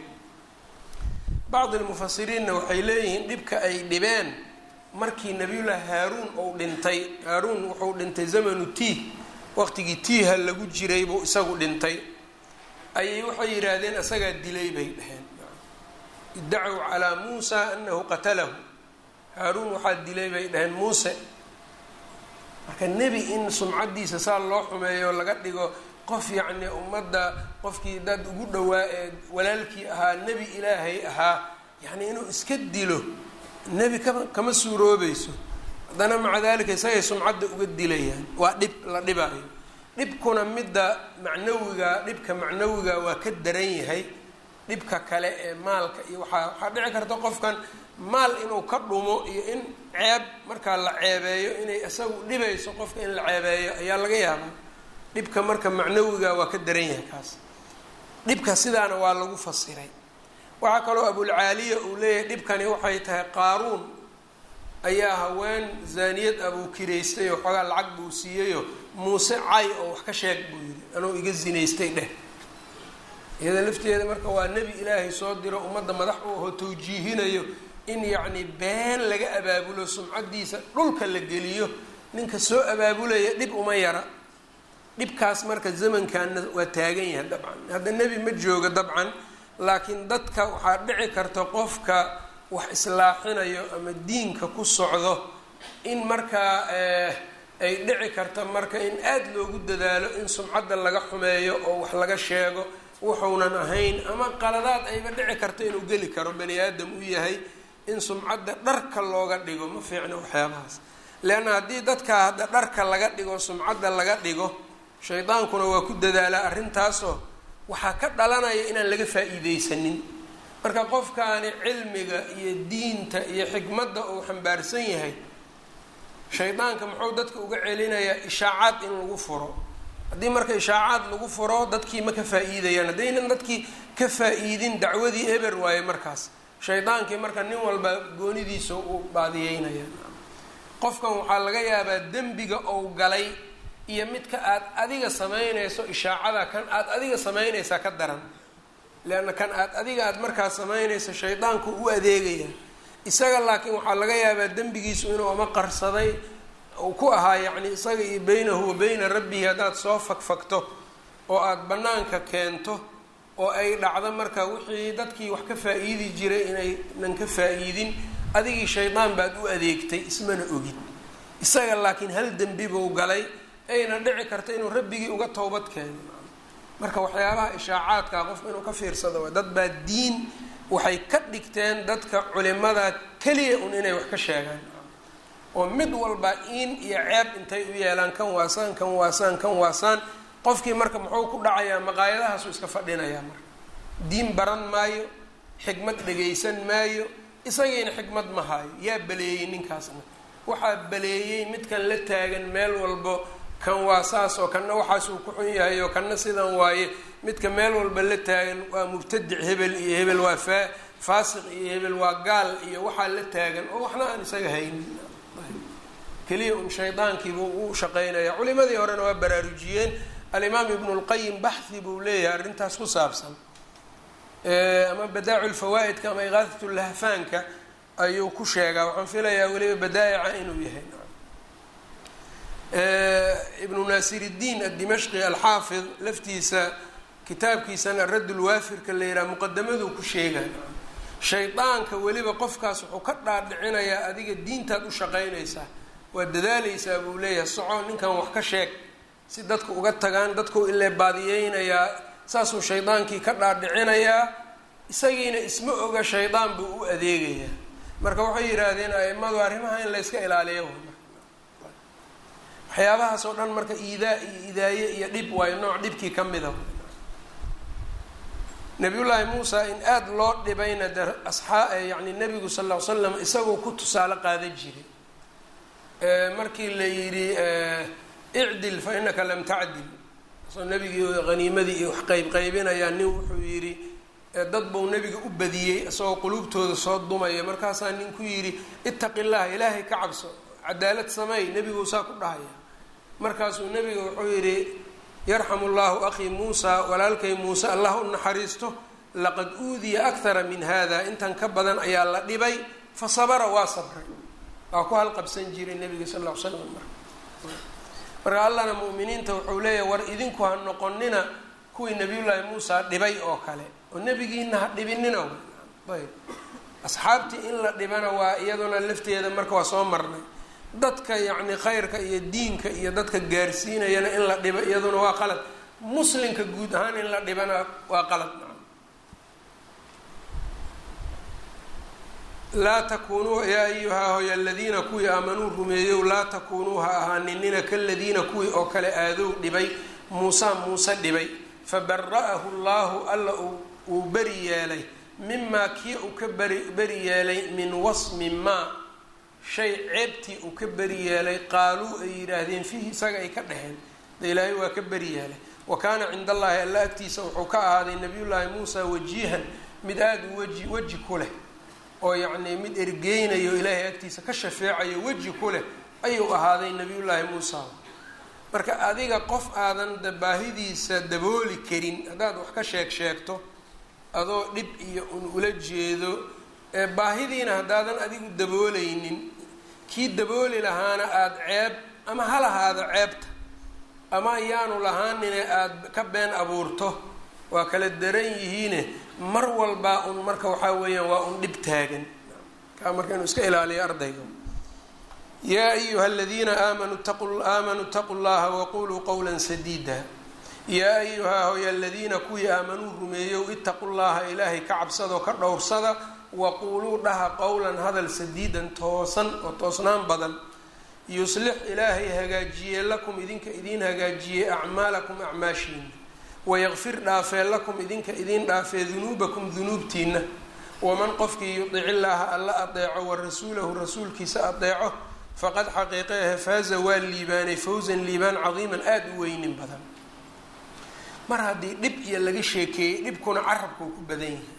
bacdi lmufasiriinna waxay leeyihiin dhibka ay dhibeen markii nabiyullaahi haaruun uu dhintay haaruun wuxuu dhintay zamanu tiih waqtigii tiiha lagu jiray buu isagu dhintay ayay waxay yidhaahdeen isagaa dilay bay dhaheen iddacow calaa muusa anahu qatalahu haaruun waxaa dilay bay dhaheen muuse marka nebi in sumcaddiisa saa loo xumeeyo laga dhigo qof yacni ummadda qofkii dad ugu dhowaa ee walaalkii ahaa nebi ilaahay ahaa yacni inuu iska dilo nebi kama kama suuroobayso haddana maca dalika isagay sumcadda uga dilayaan waa dhib la dhibaayo dhibkuna midda macnawiga dhibka macnawiga waa ka daran yahay dhibka kale ee maalka iyo waxaa waxaa dhici karta qofkan maal inuu ka dhumo iyo in ceeb markaa la ceebeeyo inay isagu dhibayso qofka in la ceebeeyo ayaa laga yaabaa dhibka marka macnawiga waa ka daran yahay kaas dhibka sidaana waa lagu fasiray waxaa kaloo abulcaaliya uu leeyahay dhibkani waxay tahay qaaruun ayaa haween zaaniyad abuu kiraystay oo xoogaa lacag buu siiyeyo muuse cay oo wax ka sheeg buu yidhi anuu iga zinaystay dheh iyada lafteeda marka waa nebi ilaahay soo diro ummadda madax u aho tawjiihinayo in yacni been laga abaabulo sumcaddiisa dhulka la geliyo ninka soo abaabulaya dhib uma yara dhibkaas marka zamankaana waa taagan yahay dabcan hadda nebi ma jooga dabcan laakiin dadka waxaa dhici karta qofka wax islaaxinayo ama diinka ku socdo in markaa ay dhici karta marka in aada loogu dadaalo in sumcadda laga xumeeyo oo wax laga sheego wuxuunan ahayn ama qaladaad ayba dhici karta inuu geli karo bani aadam u yahay in sumcadda dharka looga dhigo ma fiicno waxyaabahaas leanna haddii dadka hadda dharka laga dhigo sumcadda laga dhigo shaydaankuna waa ku dadaalaa arrintaasoo waxaa ka dhalanaya inaan laga faa-iideysanin marka qofkaani cilmiga iyo diinta iyo xikmadda uu xambaarsan yahay shaydaanka muxuu dadka uga celinayaa ishaacaad in lagu furo haddii marka ishaacaad lagu furo dadkii ma ka faa-iidayaan haddaynan dadkii ka faa-iidin dacwadii eber waaye markaas shaydaankii marka nin walba goonidiisa u baadiyeynaya qofkan waxaa laga yaabaa dembiga ou galay iyo midka aad adiga samaynayso ishaacada kan aad adiga samaynaysaa ka daran leanna kan aad adiga aad markaas samaynayso shaydaanku u adeegaya isaga laakiin waxaa laga yaabaa dembigiisu inuu ama qarsaday uu ku ahaa yacni isaga iyo beynahu wa beyna rabbihi haddaad soo fagfagto oo aada bannaanka keento oo ay dhacdo marka wixii dadkii wax ka faa-iidi jiray inaynan ka faa-iidin adigii shaydaan baad u adeegtay ismana ogid isaga laakiin hal dembi buu galay ayna dhici karta inuu rabbigii uga towbad keeno marka waxyaabaha ishaacaadka qofka inuu ka fiirsado waa dad baa diin waxay ka dhigteen dadka culimada keliya un inay wax ka sheegaan oo mid walba in iyo ceeb intay u yeelaan kan waasaan kan waasaan kan waasaan qofkii marka muxuu ku dhacayaa maqaayadahaasuu iska fadhinayaa marka diin baran maayo xikmad dhagaysan maayo isagiina xikmad ma haayo yaa baleeyey ninkaasna waxaa baleeyey midkan la taagan meel walbo kan waa saas oo kanna waxaasuu ku xun yahay oo kanna sidan waaye midka meel walba la taagan waa mubtadic hebel iyo hebel waa faa faasiq iyo hebel waa gaal iyo waxaa la taagan oo waxna aan isaga haynin keliya un shaydaankiibuu u shaqeynaya culimadii horena waa baraarujiyeen alimaam ibnu lqayim baxhi buu leeyahay arrintaas ku saabsan ama badaacu lfawaa-idka ama iqaadat lahfaanka ayuu ku sheegaa waxaan filayaa weliba badaa'ica inuu yahay ibnu naasiridiin addimashqi alxaafid laftiisa kitaabkiisana radd lwaafirka la yidhaha muqadamaduu ku sheegaa shaydaanka weliba qofkaas wuxuu ka dhaadhicinayaa adiga diintaad u shaqaynaysaa waa dadaaleysaa buu leeyahay soco ninkan wax ka sheeg si dadku uga tagaan dadku ilee baadiyeynayaa saasuu shaydaankii ka dhaadhicinayaa isagiina isma oga shaydaan buu u adeegayaa marka waxay yidhaahdeen aimadu arrimaha in layska ilaaliyo waxyaabahaas oo dhan marka iidaa iyo idaaye iyo dhib waayo nooc dhibkii ka mida nabiyullaahi muusa in aada loo dhibayna de asxaa yani nebigu sal ll ly slam isagoo ku tusaale qaadan jiray markii la yidhi icdil fa inaka lam tacdil soo nebigii haniimadii iyo wax qeyb qaybinayaa nin wuxuu yidhi dad buu nebiga u badiyey isagoo quluubtooda soo dumaya markaasaa nin ku yidhi ittaqi llaha ilaahay ka cabso cadaalad sameey nebiguu saa ku dhahaya markaasuu nebiga wuxuu yidhi yarxamu llahu akhii muusa walaalkay muuse allah u naxariisto laqad uudiya akthara min hada intan ka badan ayaa la dhibay fa sabara waa sabray waa ku halqabsan jiray nebiga sal ll ly slam marka marka allahna mu'miniinta wuxuu leeyahy war idinku ha noqonina kuwii nabiyullaahi muusa dhibay oo kale oo nebigiina ha dhibinina ayb asxaabtii in la dhibana waa iyaduna lafteeda marka waa soo marnay dadka yacni khayrka iyo diinka iyo dadka gaarsiinayana in la dhibo iyaduna waa qalad muslimka guud ahaan in la dhibana waa qalad laa takunuu yaa ayuhaa hoy aladiina kuwii aamanuu rumeeyow laa takunuu ha ahaaninina kaladiina kuwii oo kale aadow dhibay muusa muuse dhibay fabara'ahu llahu alla uu beri yeelay mimaa kii uu ka beri beri yeelay min wasmi maa shay ceebtii uu ka beri yeelay qaaluu ay yidhaahdeen fiihi isaga ay ka dhaheen de ilaahay waa ka beri yeelay wa kaana cinda allaahi alla agtiisa wuxuu ka ahaaday nabiyullaahi muusa wajiihan mid aada u weji weji ku leh oo yacnii mid ergeynayo ilaahay agtiisa ka shafeecayo weji ku leh ayuu ahaaday nabiyullaahi muusa marka adiga qof aadan baahidiisa dabooli karin haddaad wax ka sheeg sheegto adoo dhib iyo un ula jeedo ee baahidiina haddaadan adigu dabooleynin kii dabooli lahaana aada ceeb ama ha lahaado ceebta ama ayaanu lahaanine aada ka been abuurto waa kala daran yihiine mar walbaa un marka waxaa weeyaan waa un dhib taagan kaa marka inuu iska ilaaliyo ardayga yaa ayuha aladiina aamanuu aamanuu itaquu llaha waquluu qowla sadiida yaa ayuhaa hoy aladiina kuwii aamanuu rumeeyow itaqu llaha ilaahay ka cabsadoo ka dhowrsada waquuluu dhaha qowlan hadal sadiidan toosan oo toosnaan badan yuslix ilaahay hagaajiye lakum idinka idiin hagaajiyey acmaalakum acmaashiina wayaqfir dhaafee lakum idinka idiin dhaafee dunuubakum dunuubtiina waman qofkii yudic illaaha alla adeeco wa rasuulahu rasuulkiisa adeeco faqad xaqiiqeehe faaza waa liibaanay fawsan liibaan cadiiman aada u weynin badan mar haddii dhib iyo laga sheekeeyey dhibkuna carabka uu ku badan yahay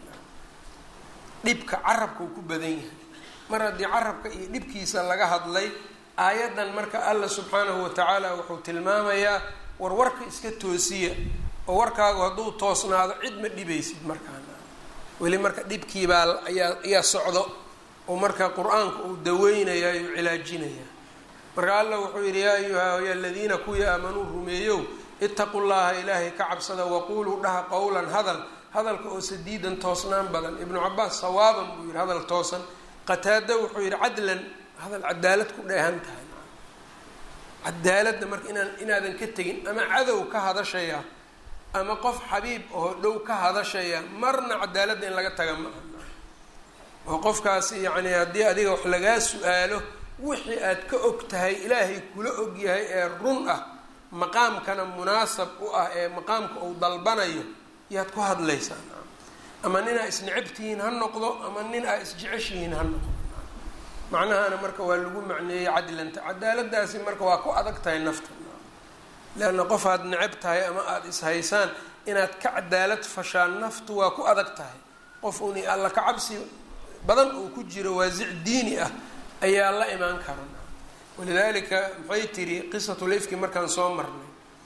dhibka carabka uu ku badan yahay mar haddii carabka iyo dhibkiisa laga hadlay aayaddan marka alla subxaanahu watacaala wuxuu tilmaamayaa war warka iska toosiya oo warkaagu hadduu toosnaado cid ma dhibaysid markaana weli marka dhibkiibaa ayaa ayaa socdo oo marka qur-aanka uu daweynaya uu cilaajinaya marka alla wuxuu yidhi yaa ayuha hoy aladiina kuwii aamanuu rumeeyow itaqu llaha ilaahay ka cabsada waquuluu dhaha qowlan hadal hadalka oo sadiidan toosnaan badan ibnu cabaas sawaaban buu yidhi hadal toosan qataada wuxuu yidhi cadlan hadal cadaalad ku dheehan tahay cadaaladda marka inaan inaadan ka tegin ama cadow ka hadashaya ama qof xabiib oo dhow ka hadashaya marna cadaaladda in laga taga ma aha oo qofkaasi yacni haddii adiga wax lagaa su-aalo wixii aad ka og tahay ilaahay kula og yahay ee run ah maqaamkana munaasab u ah ee maqaamka uu dalbanayo yaad ku hadlaysaa ama nin aa isnecabtihiin ha noqdo ama nin aa isjeceshihiin ha noqdo macnahana marka waa lagu macneeyey cadlanta cadaaladaasi marka waa ku adag tahay nafta leanna qof aad necab tahay ama aada ishaysaan inaad ka cadaalad fashaan naftu waa ku adag tahay qof uni alla ka cabsi badan uu ku jiro waasic diini ah ayaa la imaan kara walidaalika maxay tiri qisatulifki markaan soo marnay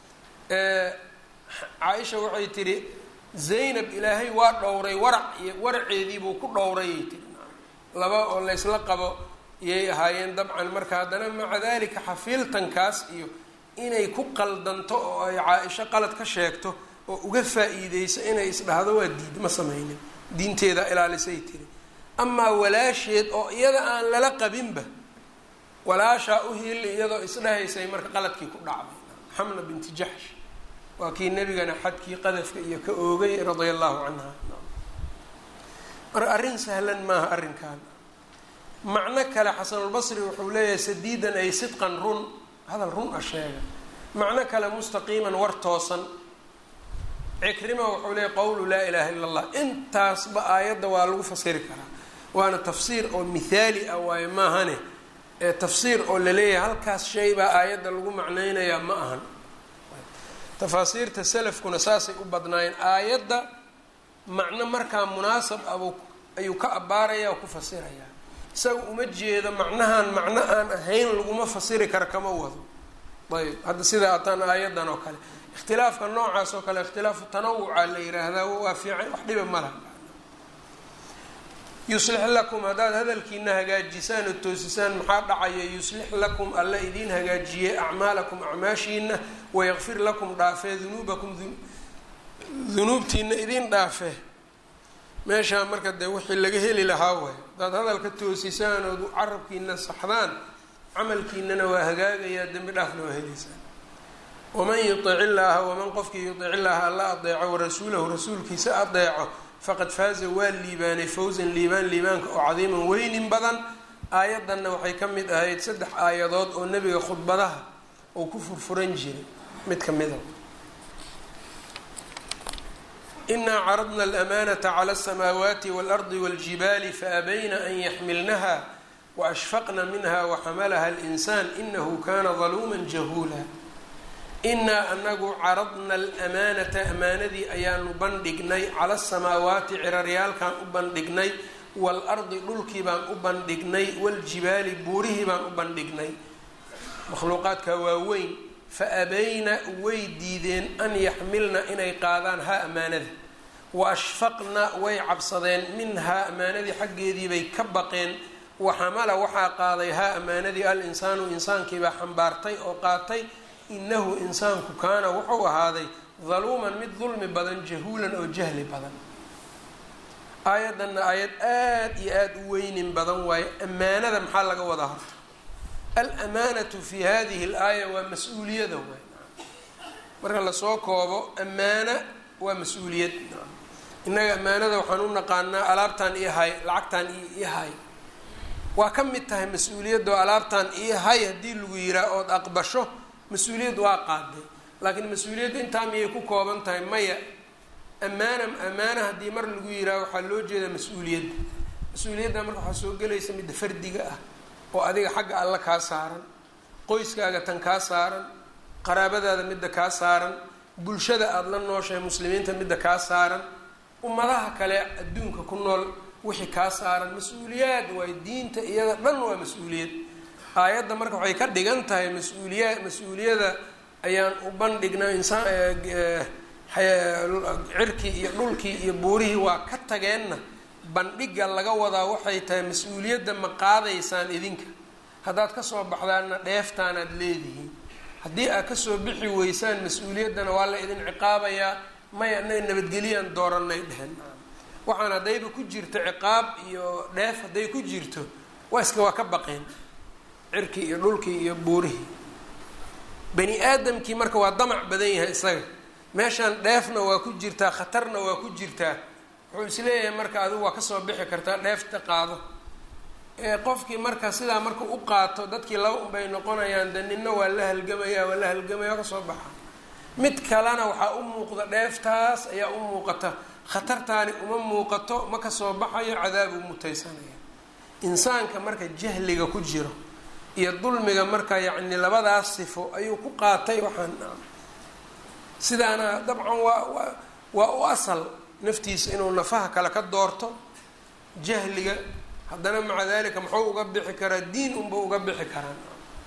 caaisha waxay tidhi zaynab ilaahay waa dhowray warac iyo waraceediibuu ku dhowrayay tiri laba oo laysla qabo iyay ahaayeen dabcan marka haddana maca dalika xafiiltankaas iyo inay ku qaldanto oo ay caa-isho qalad ka sheegto oo uga faa-iideyso inay isdhahdo waa diid ma sameynin diinteeda ilaalisay tiri amaa walaasheed oo iyada aan lala qabinba walaashaa u hiili iyadoo isdhahaysay marka qaladkii ku dhacday xamna binti jaxsh waa kii nebigana xadkii qadafka iyo ka oogay radia allahu canha marka arrin sahlan maaha arrinkan macno kale xasanulbasri wuxuu leeyahay sadiidan ay sidqan run hadal run a sheega macno kale mustaqiiman war toosan cikrima wuxuu leeyay qowlu laa ilaha illa allah intaasba aayadda waa lagu fasiri karaa waana tafsiir oo mithaali ah waayo maahane ee tafsiir oo laleeyahay halkaas shay baa aayadda lagu macneynayaa ma ahan tafaasiirta salafkuna saasay u badnaayeen aayadda macno markaa munaasab abu ayuu ka abbaaraya oo ku fasirayaa isaga uma jeedo macnahan macno aan ahayn laguma fasiri kara kama wado ayb hadda sida ataan aayaddan oo kale ikhtilaafka noocaas oo kale ikhtilaafu tanawuca la yiraahdaa waa fiican wax dhiba ma laha yuslix lakum haddaad hadalkiina hagaajisaan oo toosisaan maxaa dhacaya yuslix lakum alla idiin hagaajiyey acmaalakum acmaashiina wayaqfir lakum dhaafee dunuubakum dunuubtiina idiin dhaafe meeshaa marka dee wixii laga heli lahaa waay haddaad hadalka toosisaan ood carabkiina saxdaan camalkiinana waa hagaagayaa dembi dhaafna waa helaysaan waman yutic illaaha waman qofkii yutic illaaha alla adeeco warasuulahu rasuulkiisa adeeco faqad faaza waa liibaanay fawsan liibaan liibaanka oo cadiiman weynin badan aayaddanna waxay ka mid ahayd saddex aayadood oo nebiga khudbadaha uu ku furfuran jiray mid ka mida inaa caradna alamanata cala asamaawaati waalardi waljibaali faabayna an yaxmilnaha waashfaqna minha waxamalaha alinsaan inahu kana daluuma jahuula inaa anagu caradna alamaanata amaanadii ayaanu bandhignay cala asamaawaati ciraryaalkaan u bandhignay waalardi dhulkii baan u bandhignay waljibaali buurihii baan u bandhignay makhluuqaadka waaweyn fa abayna way diideen an yaxmilna inay qaadaan haa amaanada wa ashfaqna way cabsadeen minhaa amaanadii xaggeediibay ka baqeen waxamala waxaa qaaday haa amaanadii al insaanu insaankiibaa xambaartay oo qaatay inahu insaanku kaana wuxuu ahaaday daluuman mid dulmi badan jahuulan oo jahli badan aayaddanna aayad aada iyo aada u weynin badan waayo ammaanada maxaa laga wadaa horta alamaanatu fi hadihi alaaya waa mas-uuliyada waay marka lasoo koobo ammaana waa mas-uuliyad innaga ammaanada waxaan u naqaanaa alaabtaan ii hay lacagtaan ii hay waa ka mid tahay mas-uuliyadda oo alaabtaan ii hay haddii lagu yiraa ood aqbasho mas-uuliyad waa qaaday laakiin mas-uuliyadda intaa miyay ku kooban tahay maya ammaana ammaana haddii mar lagu yiraa waxaa loo jeedaa mas-uuliyadda mas-uuliyadda marka waxaa soo gelaysa midda fardiga ah oo adiga xagga alla kaa saaran qoyskaaga tan kaa saaran qaraabadaada midda kaa saaran bulshada aada la nooshahay muslimiinta midda kaa saaran ummadaha kale adduunka ku nool wixii kaa saaran mas-uuliyaad waay diinta iyada dhan waa mas-uuliyad aayadda marka waxay ka dhigan tahay mas-uuliya mas-uuliyada ayaan u bandhignaa insaan cirkii iyo dhulkii iyo buurihii waa ka tageenna bandhiga laga wadaa waxay tahay mas-uuliyadda ma qaadaysaan idinka haddaad kasoo baxdaanna dheeftaanaad leedihiin haddii aad kasoo bixi weysaan mas-uuliyaddana waa la idin ciqaabayaa maya anaga nabadgeliyaan dooranay dhehen waxaan haddayba ku jirto ciqaab iyo dheef hadday ku jirto waa iska waa ka baqeen cirkii iyo dhulkii iyo buurihii bani aadamkii marka waa damac badan yahay isaga meeshaan dheefna waa ku jirtaa khatarna waa ku jirtaa wuxuu isleeyahay marka adigu waa kasoo bixi kartaa dheefta qaado ee qofkii marka sidaa marka u qaato dadkii laba unbay noqonayaan de nina waa la halgamaya waa la halgamaya waa kasoo baxa mid kalena waxaa u muuqda dheeftaas ayaa u muuqata khatartaani uma muuqato ma kasoo baxayo cadaabuu mutaysanaya insaanka marka jahliga ku jiro iyo dulmiga marka yacni labadaas sifo ayuu ku qaatay waxaan sidaana dabcan waa waa waa u asal naftiisa inuu nafaha kale ka doorto jahliga haddana maca dalika muxuu uga bixi karaa diin unba uga bixi karaan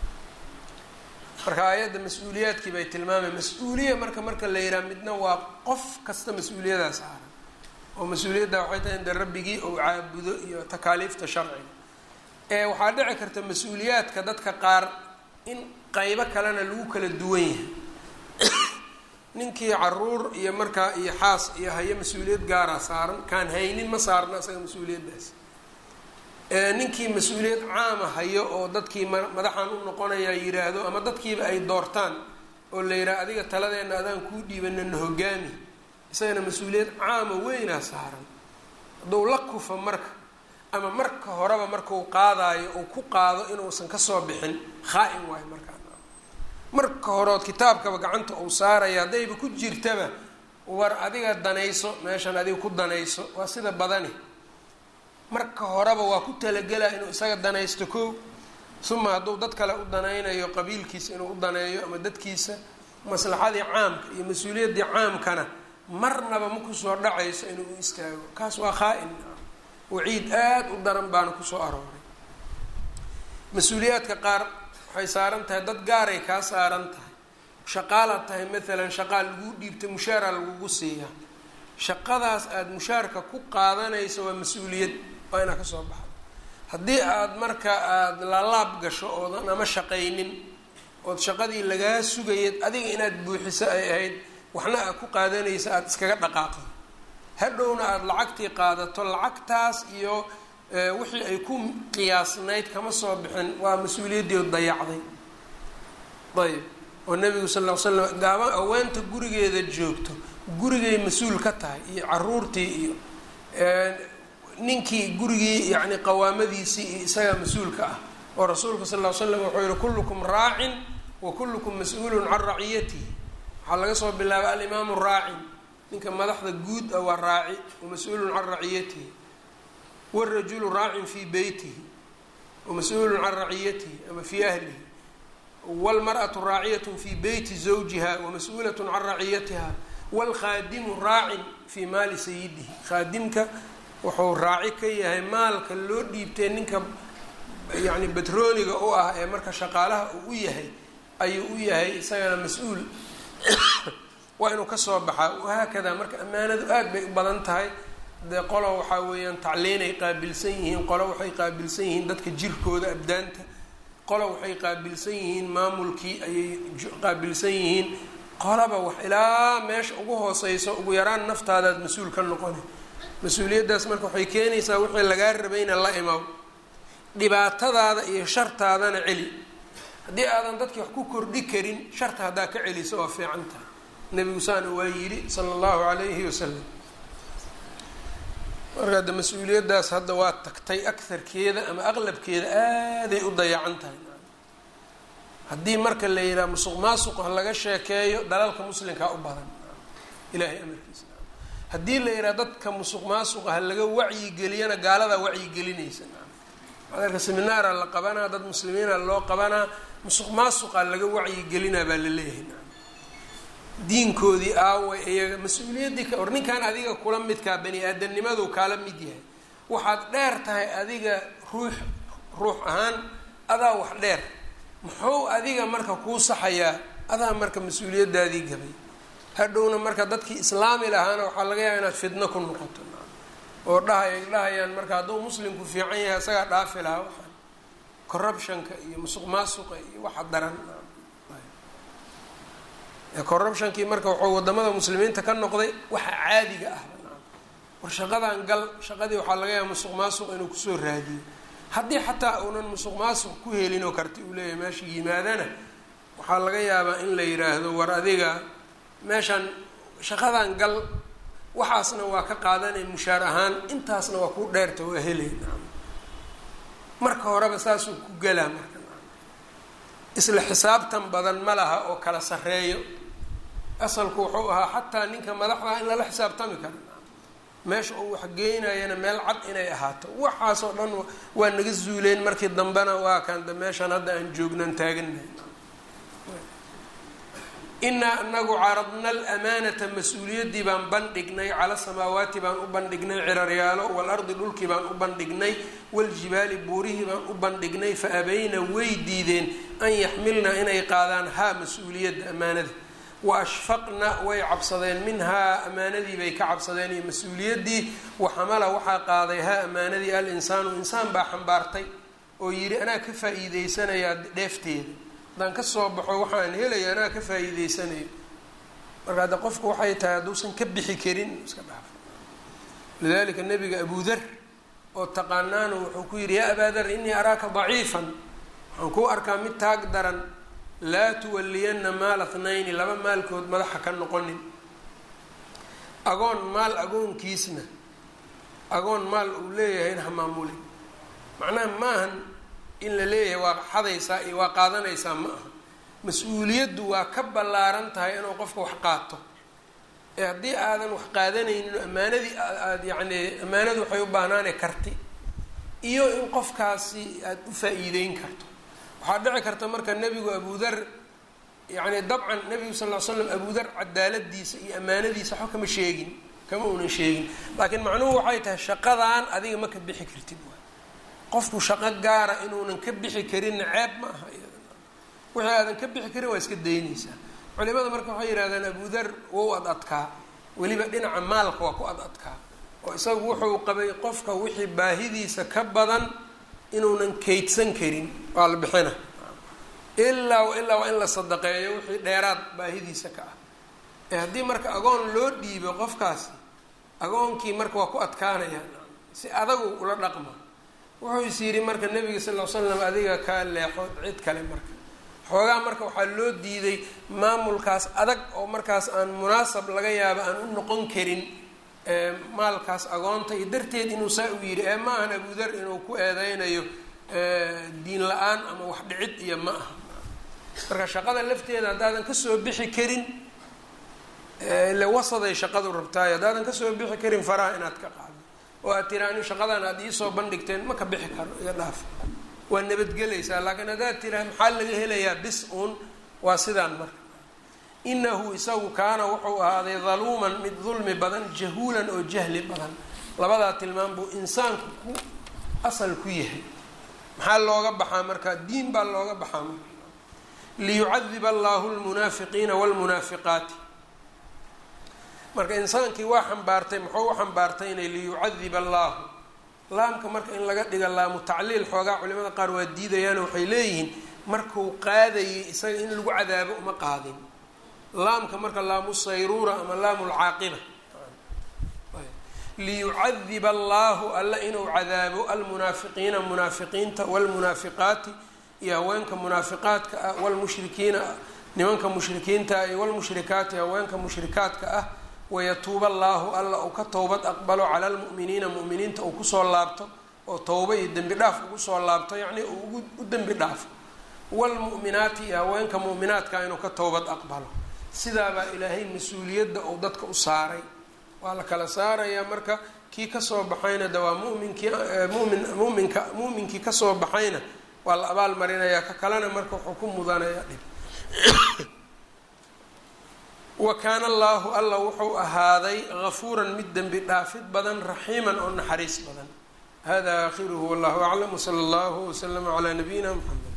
marka aayadda mas-uuliyaadkii bay tilmaamay mas-uuliya marka marka la yihaha midna waa qof kasta mas-uuliyadaa saaran oo mas-uuliyadda waxay tahay inde rabbigii ou caabudo iyo takaaliifta sharciga ee waxaa dhici karta mas-uuliyaadka dadka qaar in qeybo kalena lagu kala duwan yahay ninkii caruur iyo markaa iyo xaas iyo hayo mas-uuliyad gaaraa saaran kaan haynin ma saarna isaga mas-uuliyaddaas ninkii mas-uuliyad caama hayo oo dadkii madaxan u noqonayaa yiraahdo ama dadkiiba ay doortaan oo la yidhaha adiga taladeenna adaan kuu dhiibana na hogaami isagana mas-uuliyad caama weynaa saaran hadduu la kufa marka ama marka horeba markuu qaadaayo uu ku qaado inuusan kasoo bixin khaa-in waayo markaa marka horeod kitaabkaba gacanta uu saaraya haddayba ku jirtaba war adiga danayso meeshan adiga ku danayso waa sida badani marka horeba waa ku talagelaa inuu isaga danaysto ko uma hadduu dad kale u danaynayo qabiilkiisa inuu u daneeyo ama dadkiisa maslaxadii caamka iyo mas-uuliyaddii caamkana marnaba ma kusoo dhacayso inuu u istaago kaas waa khaa-in waciid aada u daran baana kusoo arooray mas-uuliyaadka qaar waxay saaran tahay dad gaaray kaa saaran tahay shaqaalaad tahay maalan shaqaa laguu dhiibtay mushaaraa lagugu siiyaa shaqadaas aada mushaarka ku qaadanayso waa mas-uuliyad waa inaa kasoo baxdo haddii aada marka aada lalaab gasho oodan ama shaqaynin ood shaqadii lagaa sugayad adiga inaad buuxiso ay ahayd waxna aad ku qaadanaysa aada iskaga dhaqaaqdo hadhowna aada lacagtii qaadato lacagtaas iyo wixii ay ku qiyaasnayd kama soo bixin waa mas-uuliyaddii dayacday ayb oo nabigu sal ll ly slam gaaba aweenta gurigeeda joogto gurigay mas-uul ka tahay iyo caruurtii iyo ninkii gurigii yani qawaamadiisii iyo isagaa mas-uulka ah oo rasuulka sal ll ly slam wuxuu yihi kullukum raacin wa kullukum mas-uulun can raciyatihi waxaa laga soo bilaabay alimaamu raacin ninka madaxda guud ah waa raaci wa mas-uulun can raciyatihi wاrajulu raacin fii beytihi wamas-uulun can raciyatihi ama fii ahlihi wاlmarأaةu raaciyat fii beyti zawjiha wamas-uulat can raciyatiha wاlkhaadimu raacin fii maali sayidihi khaadimka wuxuu raaci ka yahay maalka loo dhiibtay ninka yani batrooniga u ah ee marka shaqaalaha uu u yahay ayuu u yahay isagana mas-uul waa inuu kasoo baxaa wahaakada marka ammaanadu aad bay u badan tahay dee qolo waxaa weeyaan tacliinay qaabilsan yihiin qolo waxay qaabilsan yihiin dadka jirkooda abdaanta qolo waxay qaabilsan yihiin maamulkii ayay qaabilsan yihiin qolaba wax ilaa meesha ugu hooseyso ugu yaraan naftaadaad mas-uul ka noqoni mas-uuliyaddaas marka waxay keenaysaa wixii lagaa rabayna la imaw dhibaatadaada iyo shartaadana celi haddii aadan dadki wax ku kordhi karin sharta haddaa ka celiso waa fiican tahay nebigu saana waa yidhi sala allahu calayhi wasalam marka hadda mas-uuliyaddaas hadda waa tagtay akarkeeda ama aqlabkeeda aaday u dayacan tahay haddii marka la yidhaha musuq maasuq ha laga sheekeeyo dalalka muslimkaa u badan ilahay amarkiisa haddii la yidhaha dadka musuq maasuqa ha laga wacyigeliyana gaaladaa wacyigelinaysa madarka seminaara la qabanaa dad muslimiina loo qabanaa musuq maasuqa laga wacyigelinaa baa la leeyahay diinkoodii aaway iyaga mas-uuliyaddii ka or ninkan adiga kula midkaa bani aadamnimadu kaala mid yahay waxaad dheer tahay adiga ruux ruux ahaan adaa wax dheer muxuu adiga marka kuu saxayaa adaa marka mas-uuliyaddaadii gabay hadhowna marka dadkii islaami lahaana waxaa laga yaaba inaad fidno ku noqoto oo dhahay dhahayaan marka hadduu muslimku fiican yahay isagaa dhaafi lahaa waxaan corruptionka iyo musuq maasuqa iyo waxa daran corruptionkii marka wuxuu wadamada muslimiinta ka noqday waxa caadiga ah war shaqadan gal shaqadii waxaa laga yaaba musuq maasuq inuu kusoo raadiyo haddii xataa uunan musuq maasuq ku helin oo karti uu leeyahay meesha yimaadana waxaa laga yaabaa in la yiraahdo war adiga meeshan shaqadan gal waxaasna waa ka qaadanay mushaar ahaan intaasna waa ku dheerta waa helay marka horeba saasuu ku gelaa marka isla xisaabtan badan ma laha oo kala sareeyo asalku wuxuu ahaa xataa ninka madaxda in lala xisaabtami karo meesha uu waxgeynayana meel cad inay ahaato waxaasoo dhan waa naga zuuleen markii dambena waa kanda meeshan hadda aan joognan taaganahay inaa anagu caradna alamaanata mas-uuliyaddii baan bandhignay cala samaawaati baan u bandhignay ciraryaalo waalardi dhulkii baan u bandhignay waljibaali buurihii baan u bandhignay fa abayna way diideen an yaxmilna inay qaadaan haa mas-uuliyadda ammaanada wa ashfaqna way cabsadeen minhaa ammaanadii bay ka cabsadeen iyo mas-uuliyaddii waxamala waxaa qaaday haa ammaanadii al insaanu insaan baa xambaartay oo yidhi anaa ka faa-iideysanayaa dheefteeda haddaan kasoo baxo waxaan helaya anaa ka faa-iideysanayo marka hadda qofku waxay tahay hadduusan ka bixi karin iska dhaafo lidalika nabiga abudar oo taqaanaanu wuxuu ku yidhi yaa abaa dar inii araaka daciifan waxaan kuu arkaa mid taag daran laa tuwaliyana maal athnayni laba maalkood madaxa ka noqonin agoon maal agoonkiisna agoon maal uu leeyahayna ha maamulin macnaha maahan in la leeyahay waa xadaysaa iyo waa qaadanaysaa ma aha mas-uuliyaddu waa ka ballaaran tahay inuu qofka wax qaato ee haddii aadan wax qaadanaynin ammaanadii aad yacni ammaanadu waxay u baahnaane karti iyo in qofkaasi aada u faa-iideyn karto waxaa dhici karta marka nebigu abudar yacni dabcan nebigu sal ll ly slam abudar cadaaladiisa iyo ammaanadiisa waxba kama sheegin kama uunan sheegin laakiin macnuhu waxay tahay shaqadan adiga ma ka bixi kartid waay qofku shaqo gaara inuunan ka bixi karinna ceeb ma aha wixii aadan ka bixi karin waa iska daynaysaa culimada marka waxay yidhahdeen abudar wow ad adkaa weliba dhinaca maalka waa ku ad adkaa oo isagu wuxuu qabay qofka wixii baahidiisa ka badan inuunan kaydsan karin waa la bixina ilaa ilaa waa in la sadaqeeyo wixii dheeraad baahidiisa ka ah ee haddii marka agoon loo dhiibo qofkaasi agoonkii marka waa ku adkaanaya si adagu ula dhaqma wuxuu is yidhi marka nabiga sal l slam adiga kaa leexo cid kale marka xoogaa marka waxaa loo diiday maamulkaas adag oo markaas aan munaasab laga yaabo aan u noqon karin maalkaas agoonta iyo darteed inuu saa u yidhi ee ma ahan abudar inuu ku eedeynayo diin la-aan ama wax dhicid iyo ma aha marka shaqada lafteeda haddaadan kasoo bixi karin ile wasaday shaqadu rabtaayo haddaadan kasoo bixi karin faraha inaad ka qaado oo aad tira ani shaqadan aada iisoo bandhigteen ma ka bixi karo iyo dhaaf waa nabadgelaysaa laakiin haddaad tiraa maxaa laga helayaa bis uun waa sidaan marka inahu isagu kaana wuxuu ahaaday daluuman mid dulmi badan jahuulan oo jahli badan labadaa tilmaam buu insaanku ku asal ku yahay maxaa looga baxaa marka diin baa looga baxaa marka liyucadiba allahu lmunaafiqiina wlmunaafiqaati marka insaankii waa xambaartay muxuu u xambaartaynay liyucadiba allahu laamka marka in laga dhiga laamu tacliil xoogaa culimada qaar waa diidayaano waxay leeyihiin markuu qaadayay isaga in lagu cadaabo uma qaadin laamka marka laamu sayruura ama laamu lcaaqiba liyucadiba allahu alla inuu cadaabo almunaafiqiina munaafiqiinta wlmunaafiqaati iyo haweenka munaafiqaadka ah wlmushrikiina nimanka mushrikiinta ah iyo wlmushrikaati haweenka mushrikaadka ah wayatuuba allaahu alla uu ka towbad aqbalo cala almu'miniina mu'miniinta uu kusoo laabto oo towba iyo dembi dhaaf ugu soo laabto yacnii uu u dembi dhaafo waalmu'minaati iyo haweenka mu'minaadka inuu ka towbad aqbalo sidaabaa ilaahay mas-uuliyadda uu dadka u saaray waa la kala saarayaa marka kii kasoo baxayna de waa muminkii mumin muminka mu'minkii kasoo baxayna waa la abaal marinayaa ka kalena marka wuxuu ku mudanayaa dhib wa kaana allaahu alla wuxuu ahaaday gafuuran mid dembi dhaafid badan raxiiman oo naxariis badan hada aakhiruhu wallahu aclam wsala allahu waslama calaa nabiyina mxamed